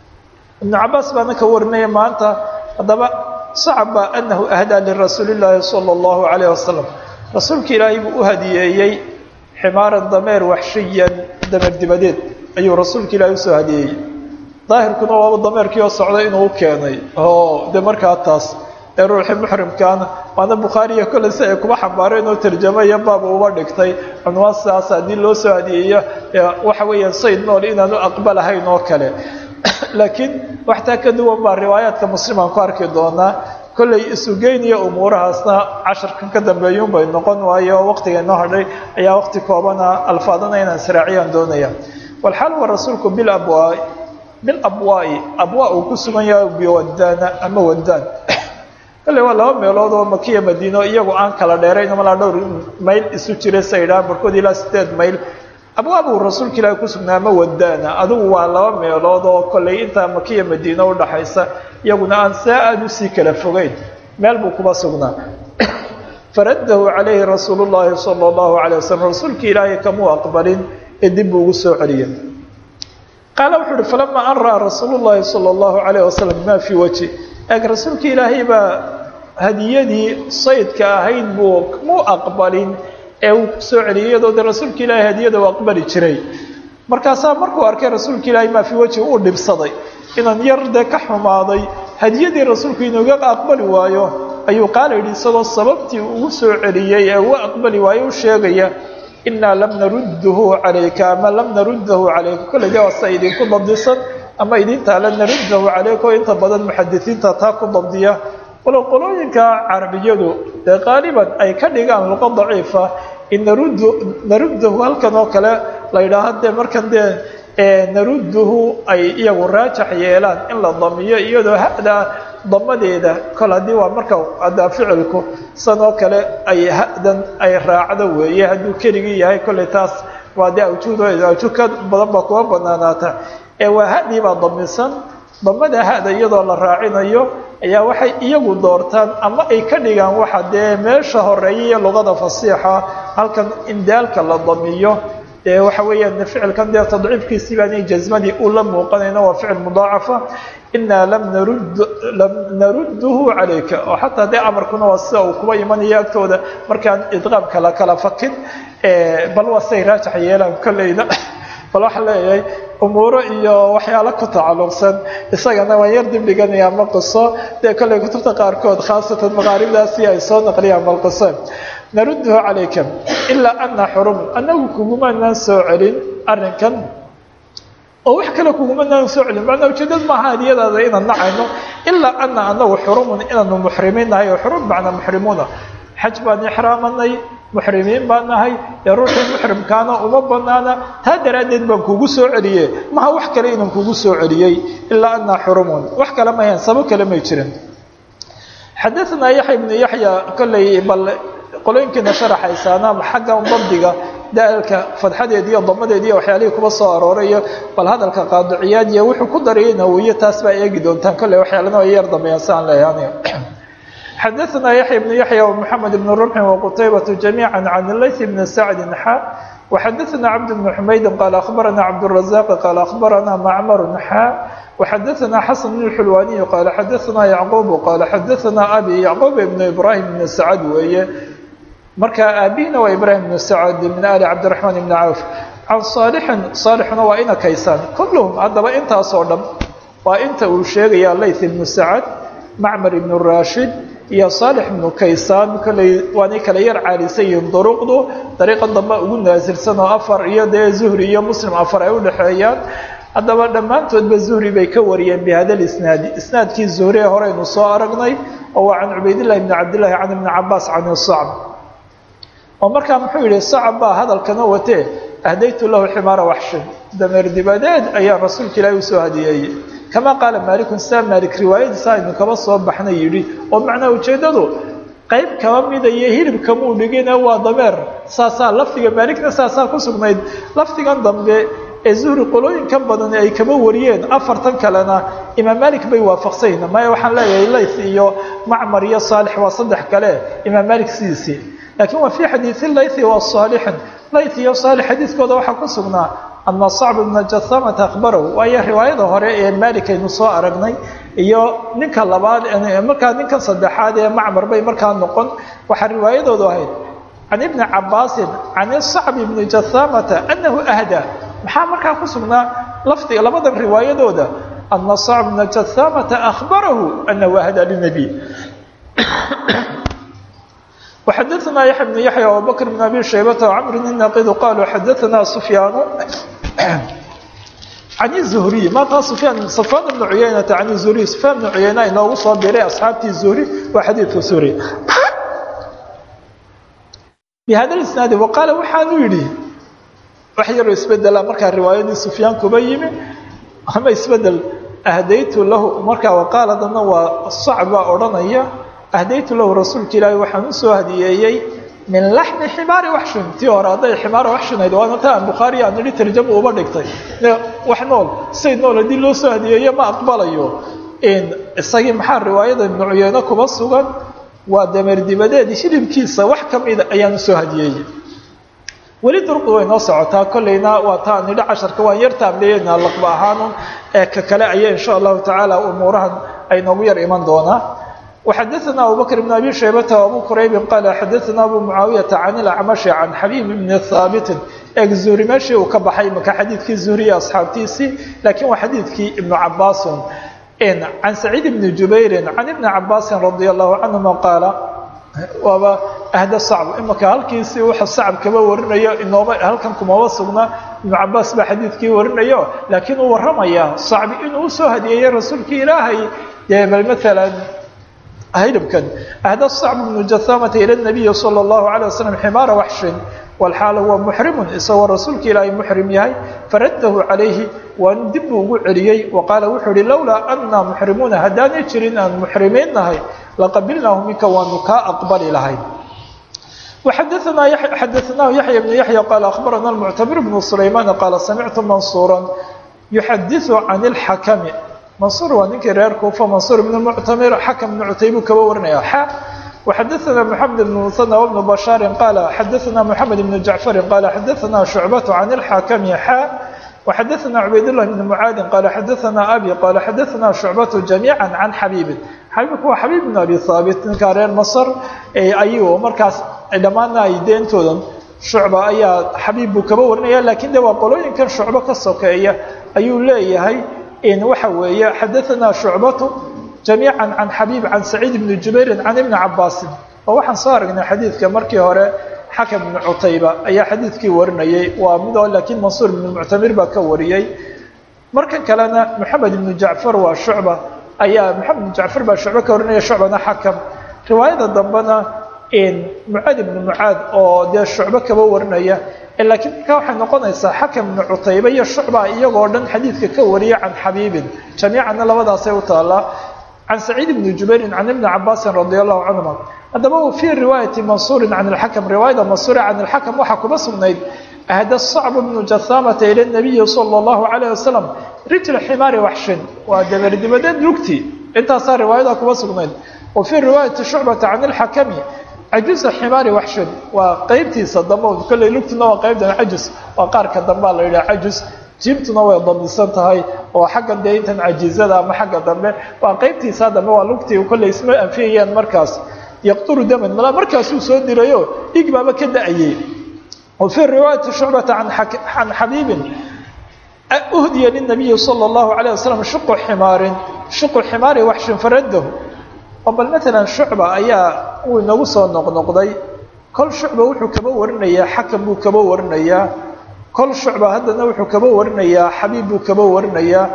ibnu cabaas baana ka warinaya maanta haddaba sacba anahu ahdaa lirasuuli llaahi sala allahu calayh wasalam rasuulka ilaahay buu u hadiyeeyey ximaaran dameer waxshiyan dameer dibadeed ayuu rasuulka ilaahay usoo hadiyeeyey daahirkuna waaba dameerkii oo socday inuu u keenay oo de markaa taas ee ruuxii muxrimkaana waana bukhaariya kolley si ay kuba xambaareen oo tarjamaya baaba uba dhigtay cunwaan sidaas haddii loo soo hadiyeeyo waxa weeyaan sayd nool inaanu aqbalahayn oo kale laakiin waxtaa ka duwan baa riwaayaadka muslim aan ku arki doonaa kolley isugeynaya umuurahaasna casharkan ka dambeeyuun bay noqon waayo waqtiga inoo hadhay ayaa waqti koobana alfaadana inaan israaciyaan doonaya walxaal wa rasuulku bilabwaa bilabwaa'i abwaa uu ku sugan yahay biwadana ama wadaan kolley waa laba meelood oo makiya madiino iyagu aan kala dheerayn malaa dhowr mayl isu jira saydhaa barkood ilaa sideed mayl abwaabuu rasuulka ilaahi ku sugnaa ama wadaana adigu waa laba meelood oo kolley intaa makiya madiino udhaxaysa iyaguna aan saa aada usii kala fogeyn meel buu kuba sugnaa faradahu calayhi rasuulu llaahi sala allahu calay wasalam rasuulkii ilaahay kamuu aqbalin ee dib buu ugu soo celiyey qaala wuxuu uhi falamaa an ra'aa rasuulu llaahi sala allahu calayh wasalam maa fii wajhi eeg rasuulkii ilaahay baa hadiyadii saydka ahayd buu muu aqbalin ee uu ku soo celiyay iyadoo de rasuulka ilaahay hadiyada uu aqbali jiray markaasaa markuu arkay rasuulka ilaahay maa fii wajhi uu dhibsaday inaan yar dee ka xumaaday hadiyadii rasuulku inuga aqbali waayo ayuu qaala yidhi isagoo sababtii ugu soo celiyey ee uu aqbali waayo u sheegaya inaa lam narudduhu calayka ama lam naruddahu calayka kolley de waasa idinku dabdisan ama idintaa la naruddahu calayka oo inta badan muxadisiinta taa ku dabdiya walow qolooyinka carabiyadu dee qaaliban ay ka dhigaan luqa daciifa in naruddu naruddahu halkan oo kale la yidhaaho dee markan dee narudduhu ay iyagu raajax yeelaan in la damiyo iyadoo hada damadeeda kol haddii waa marka haddaa ficilku san oo kale ay hadan ay raacdo weeye hadduu keligii yahay kolley taas waa dee awjuudo awjuud ka badan baa kuwa banaanaata ee waa hadii baa damisan damada hada iyadoo la raacinayo ayaa waxay iyagu doortaan ama ay ka dhigaan waxa dee meesha horeeya iyo luqada fasiixa halkan in daalka la damiyo dee waxa weeyaan ficilkan dee tadciifkiisii baanay jasmadii u la muuqanayna waa ficil mudaacafa inaa lam narud lam narudduhu calayka oo xataa dee amarkuna waa sida uu kuba imanayo agtooda markaan idqaamka la kala fakin bal waa siday raajax yeelaan kolleyda bal waxaa leeyahay umuuro iyo waxyaalo ku tacalluqsan isagana waan yar dib dhiganaya ma qiso dee kolley kutubta qaarkood khaasatan maqaaribdaasi ay soo naqliyaan bal qiso narudduhu calayka ilaa ana xurum annagu kugumanaan soo celin arrinkan oo wax kale kugumanaan soo celin macnaa ujeedad maaha hadiyadaada inaan nacayno ilaa ana anagu xurumun inaanu muxrimiin nahay oo xurum macnaa muxrimuuna xaj baan ixraamanay muxrimiin baan nahay ee ruuxii muxrimkaana uma banaana taa daraaddeed baan kugu soo celiye maha wax kale inaan kugu soo celiyey ilaa ana xurumun wax kale mahayn sabab kale may jirin xadaanaa yaxya ibnu yaxya kolley bal qolooyinkiina sharaxaysaana xagga dabdiga daalka fadxadeed iyo damadeed iyo waxyaalihii kuba soo aroorayo bal hadalka qaadiciyaad iyo wuxuu ku darayeyna wiyo taas baa eegi doontaan kolley waxyaalana ay yar dambeeyaan si aan leeyahay xadaanaa yaxya ibnu yaxya wmoxamed ibn rumxin waqutaybatu jamiica can layth bni sacdin xa waxadaanaa cabd bni xumaydin qaala akhbarana cabdurazaaqi qaala akhbarana macmaru xa وxadaثna xasan بن xulwaniy qaala xadaثna yacquub qaala xadaثna abi yacquub ibn ibrahim ibn sacad weeye marka aabihina waa ibrahim ibn sacad min ali cabdiرaحmaan ibn cawf can صaalixin صaalixuna waa ina kaysaan kulluhum haddaba intaasoo dhan waa inta uu sheegaya layth ibnu sacad macmar ibn rashid iyo صaalix ibnu kaysaan kolley waanay kala yar caalisan yihiin duruqdu dariiqan dambe ugu naasirsan oo afar iyo dee zuhri iyo muslim afar ay udhexeeyaan haddaba dhammaantoodba zuhri bay ka wariyeen bihada lisnaadi isnaadkii zuhri ee horeynu soo aragnay oo waa can cubaydillahi bni cabdillahi can ibni cabaas can sacb oo markaa muxuu yihi sacab baa hadalkana watee ahdaytu lahu ximaara waxshin dameer dibadeed ayaa rasuulka ilaahi usoo hadiyeeyey kamaa qaala maalikun saa maalik riwaayadiisa aynu kaba soo baxnay yidhi oo macnaa ujeeddadu qayb kaba mida iyo hilibkamuu dhigine waa dameer saasaa lafdiga maaligna saasaa ku sugnayd lafdigan dambe ee zuhri qolooyinkan badan ay kaba wariyeen afartan kalena imaam malik bay waafaqsayna maya waxaan leeyahay layth iyo macmar iyo saalix waa saddex kale imaam malik sidiisii laakiin waa fii xadiisi laythi wa saalixin layth iyo saalix xadiiskooda waxaa ku sugnaa ana sacb ibna jahamata akhbarahu waayo riwaayada hore ee malik aynu soo aragnay iyo ninka labaad markaa ninkan saddexaad ee macmar bay markaa noqon waxaa riwaayadoodu ahayd can ibni cabaasin can sacb ibni jahamata anahu ahda maxaa markaa ku sugnaa lafdiga labadan riwaayadooda ana sacb bna jahamata akhbarahu anahu ahda linabiy وxadaثna yaحya بن yaحya abubakr بn abi shaybata وcmr النaqidu qaluu xadaثna sufyaanu can الzuhriy maanta sufyaan safan bn cuyaynata can الzuhriy sufyaan bn cuyayna inoogu soo biray asxaabtii zuhri waa xadiiثu zuhri bhada isnaadi waqaala waxaanu yidhi wax yaroo isbedela markaa riwaayadii sufyaan kuba yimi ama isbedel ahdaytu lahu markaa waqaala dana waa sacb baa odhanaya ahdaytu lahu rasuulka ilaahi waxaan usoo hadiyeeyey min laxmi ximaari waxshin tii hore hadday ximaara waxshinayd waana ta aan bukhaari aan idhi tarjama uba dhigtay wax nool say nool haddii loo soo hadiyeeyo ma aqbalayo isagii maxaa riwaayada ibnu cuyeyne kuba sugan waa dameer dibadeed hilibkiisa wax ka mida ayaan usoo hadiyeeyey weli durqi way noo socotaa kolleyna waa taa nidho casharka waan yar taamleeyeynaa laqba ahaanun ee ka kale aya insha allahu tacaala umuurahan ay noogu yar iman doonaa وxadثna abu bكر بن أbي شhaybة وأbو qرayb qال xadثna أbو معaaوiيaةa عن الأcmaشh عan xabيب بن ثاaبت eg zuhri meeshii uu ka baxay maka xadiidkii zuhriye asxaabtiisii lakiin waa xadiidkii iبن cabاasun عan سacيid بن جubayri عan iبن cabاasi رadي الlaه عanهuma qaala waaba ahda sacb imaka halkiisii wuxuu sacb kaba warinayo inooba halkan kumaba sugna iبن cabaas baa xadiidkii warinayo laakiin uu waramaya sacbi inuu usoo hadiyeeyey rasuulkii ilaahay dee bal mثalا hilibkan ahda sacb bnu jahamata ila nabiyi sala allahu alay wasalam ximaara waxshin walxaala huwa muxrimun isagoo rasuulka ilaahay muxrim yahay faraddahu calayhi waan dib buu ugu celiyey wa qaala wuxuu uhi lowlaa anna muxrimuuna haddaanay jirin aan muxrimiin nahay laqabilnaahu minka waanu kaa aqbali lahay xadaثnaahu yaxya bnu yaxya qaala akhbarana muctamir bnu sulaymaan qaala samictu mansuura yuxadiثu can اlxakami mansuur waa ninkii reer kuufa mansuur ibn muctamir xakam ibnu cutaybuu kaba warinaya xa وxadaثna mحamed بن mثنى وبن bشhاaر qال xadaثna mحamed بن جaعفر qال xadaثna شhuعبة عن الحاkم xا وxadaثna عubayd اللh بن معاad qال xadaثna أbي qال xadaثna شhuعبة جaميعا عن xabيب xabيبku waa xabيب بن أbي ثاaبت ninkaa reer mصr ayuu markaas dhammaana ay deentoodan shucba ayaa xabiib buu kaba warinaya lakiin de waa qolooyinkan shucbo ka sokeeya ayuu leeyahay waxa weeye xadaثna شhuعبة جamيعا عan xabيب عan سacيid بن جubayr عan iبن cabاasi oo waxaan soo aragnay xadiidka markii hore xakم بن cutayba ayaa xadiidkii warinayay waa midoo lakiin mansuur بن muctamir baa ka wariyey markan kalena mحamed بن jaعفar waa shucba ayaa mحamed بن jaعفar baa shucbe ka warinaya shucbana xakم riwaayada dambena mucaad ibnu mucaad oo dee shucbe kaba warinaya laakiin markaa waxay noqonaysaa xakam ibnu cutayba iyo shucba iyagoo dhan xadiidka ka wariya can xabiibin jamiicanna labadaasay u taallaa can saciid ibni jubairin can ibni cabaasin radi allahu canhuma haddaba fii riwaayati mansuurin can ilxakam riwaayada mansuuri can ilxakam waxaa kuma sugnayd ahda sacb bnu jahamata ila nabiyi sala allahu calayh wasalam rijla ximaari waxshin waa dabardibadeed lugti intaasaa riwaayada kuma sugnayd wa fii riwaayati shucbata can ilxakami cajuza ximaari waxshin waa qeybtiisa dambe kolley lugtuna waa qeybtan cajus waa qaarka dambea la yidhaha cajus jiibtuna way damisan tahay oo xaggan dee intan cajizada ama xagga dambe waa qeybtiisa dambe waa lugtii kolley isma anfiyayaan markaas yaqturu daman malaa markaasuu soo dirayo dhig baaba ka da-ayey wa fii riwaayati shucbata can xabiibin uhdiya linabiyi sala allahu calayh wasalam shuqu ximaarin shuqu ximaari waxshin faradahu oo bal maalan shucba ayaa uu inagu soo noqnoqday kol shucba wuxuu kaba warinayaa xakam buu kaba warinayaa kol shucba haddana wuxuu kaba warinayaa xabiib buu kaba warinayaa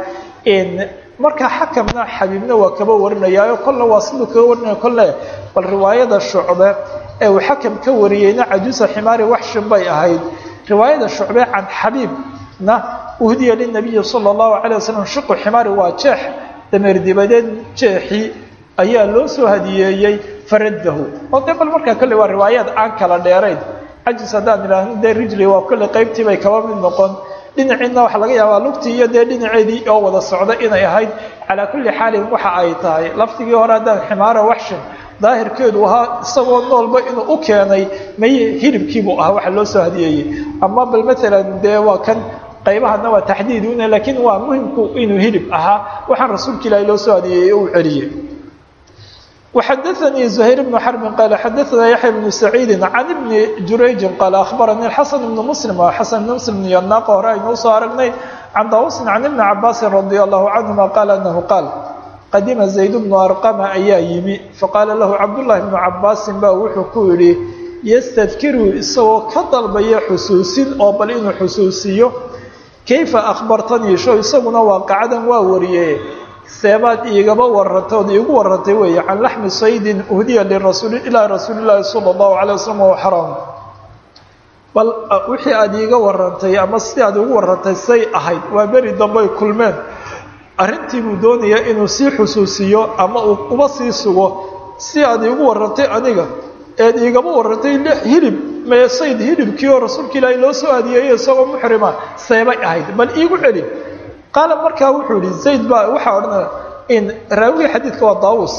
markaa xakamna xabiibna waa kaba warinayaayo kolle waa siduu kaba warinaya kolle bal riwaayada shucbe ee uu xakam ka wariyeyna cajuusa ximaari waxshin bay ahayd riwaayada shucbe can xabiibna uhdiya linabiyi sala allahu calay wasalam shuqu ximaari waa jeex dameer dibadeed jeexii ayaa loo soo hadiyeeyey faradahu oo dee bal markaa kolley waa riwaayaad aan kala dheerayn cajis haddaan idhaahno dee rijli waa kolley qaybtii bay kaba mid noqon dhinaciina waxaa laga yaabaa lugtii iyo dee dhinaceedii oo wada socda inay ahayd calaa kulli xaalin waxa ay tahay laftigii hore haddaan ximaara waxshin daahirkeedu ahaa isagoo noolba inuu u keenay may hilibkiibuu ahaa waxa loo soo hadiyeeyey ama bal maalan dee waa kan qaybahana waa taxdiid una laakiin waa muhimku inuu hilib ahaa waxaan rasuulka ilaahi loo soo hadiyeeyey uu celiyey وxadثnي زhayر بن xرب qال xadثna yaحyى بن سacيidi عan بن jurayجi qال أخbarnي xسن بن mسلم waa xسن بن mسلم yonaaqa hore aynuu soo aragnay can dawusin can iبni cabاasi رadي الlaه canهuma qال أنhu qaal qadima زayd بن arqma ayaa yimi faqaala lahu cabdاللahi بن cabaasin ba wuxuu ku yihi ystadkiru isagoo ka dalbaya xusuusin oo bal inuu xusuusiyo kayfa أخbartanii sho isaguna waaqacadan waa wariye seebaad iigaba warantay ood iigu warantay weeye can laxmi saydin uhdiya lirasuul ilaa rasuuli llaahi sala allahu calay wasalam wa xaraam bal wixii aada iiga warantay ama sidii aad iigu warantay say ahayd waa beri dambey kulmeen arrintii buu doonayaa inuu sii xusuusiyo ama uu uba sii sugo si aad iigu warantay aniga eed iigaba warantay hilib mee sayd hilibkii oo rasuulka ilaahay loo soo adiyeeyey isagoo muxrima seebay ahayd bal iigu celin qaala markaa wuxuu yihi zayd baa waxaa odhanaya in raawiga xadiidka waa daawus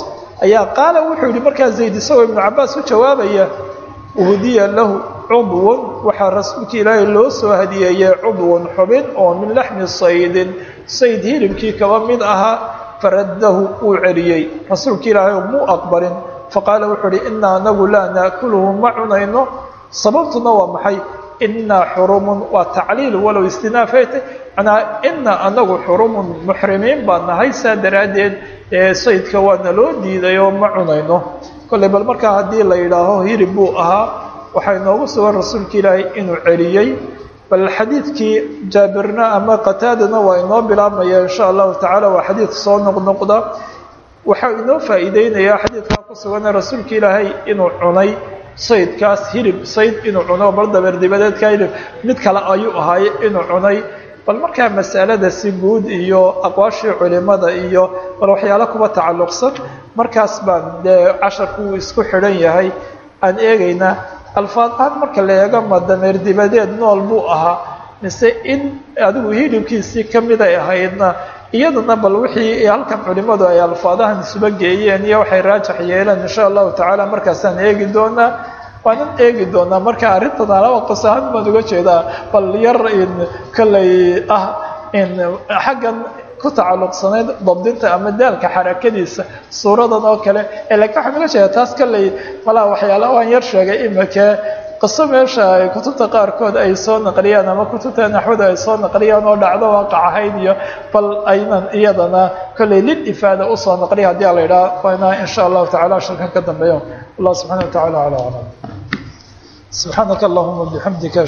ayaa qaala wuxuu yihi markaa zayd isagoo ibnu cabaas u jawaabaya uhdiya lahu cudwun waxaa rasuulka ilaahay loo soo hadiyeeyey cudwun xubin oo min laxmi saydin sayd hilibkii kaba mid ahaa faraddahu wuu celiyey rasuulka ilaahay muu aqbalin faqaala wuxuu uhi inaa anagu laa naakuluhu ma cunayno sababtuna waa maxay inaa xurumun waa tacliil walow istinaafayta manaa ina anagu xurumun muxrimiin baa nahay saa daraaddeed saydka waana loo diiday oo ma cunayno kolley bal markaa haddii la yidhaaho hirib buu ahaa waxaa inoogu sugan rasuulka ilaahay inuu celiyey bal xadiidkii jaabirna ama qataadana waa inoo bilaabmaya insha allahu tacala waa xadiid soo noqnoqda waxaa inoo faa'iideynayaa xadiidkaa ku sugane rasuulka ilaahay inuu cunay saydkaas hilib sayd inuu cuno bal dabeer dibadeedka hilib mid kale ayuu ahaaye inuu cunay bal markaa masalada si guud iyo aqwaashii culimada iyo bal waxyaalo kuba tacalluqsan markaas baan dee casharku uu isku xidhan yahay aan eegaynaa alfaadahaan marka la eego ma dameer dibadeed nool buu ahaa mise in adigu hilibkiisii ka mid ay ahaydna iyadana bal wixii halkan culimadu ay alfaadahan isuba geeyeen iyo waxay raajax yeeleen insha allahu tacaala markaasaan eegi doonaa waanan eegi doonaa marka arrintan alaba qos ahaan baan uga jeedaa bal yar in kollay ah in xaggan ku tacalluqsanayd dabdinta ama daalka xarakadiisa suuradan oo kale lakiin waxaan uga jeedaa taas kollay malaa waxyaala waan yar sheegay imika qiso meesha ay kutubta qaarkood ay soo naqliyaan ama kutubta naxwada ay soo naqliyaan oo dhacdo waaqac ahayd iyo bal aynan iyadana kollay lil ifaada usoo naqliya haddii a la yidhaha waana insha allahu tacala shirkan ka dambeeyo allah subxana wa tacala ala aclam subxaanaka allahuma bixamdika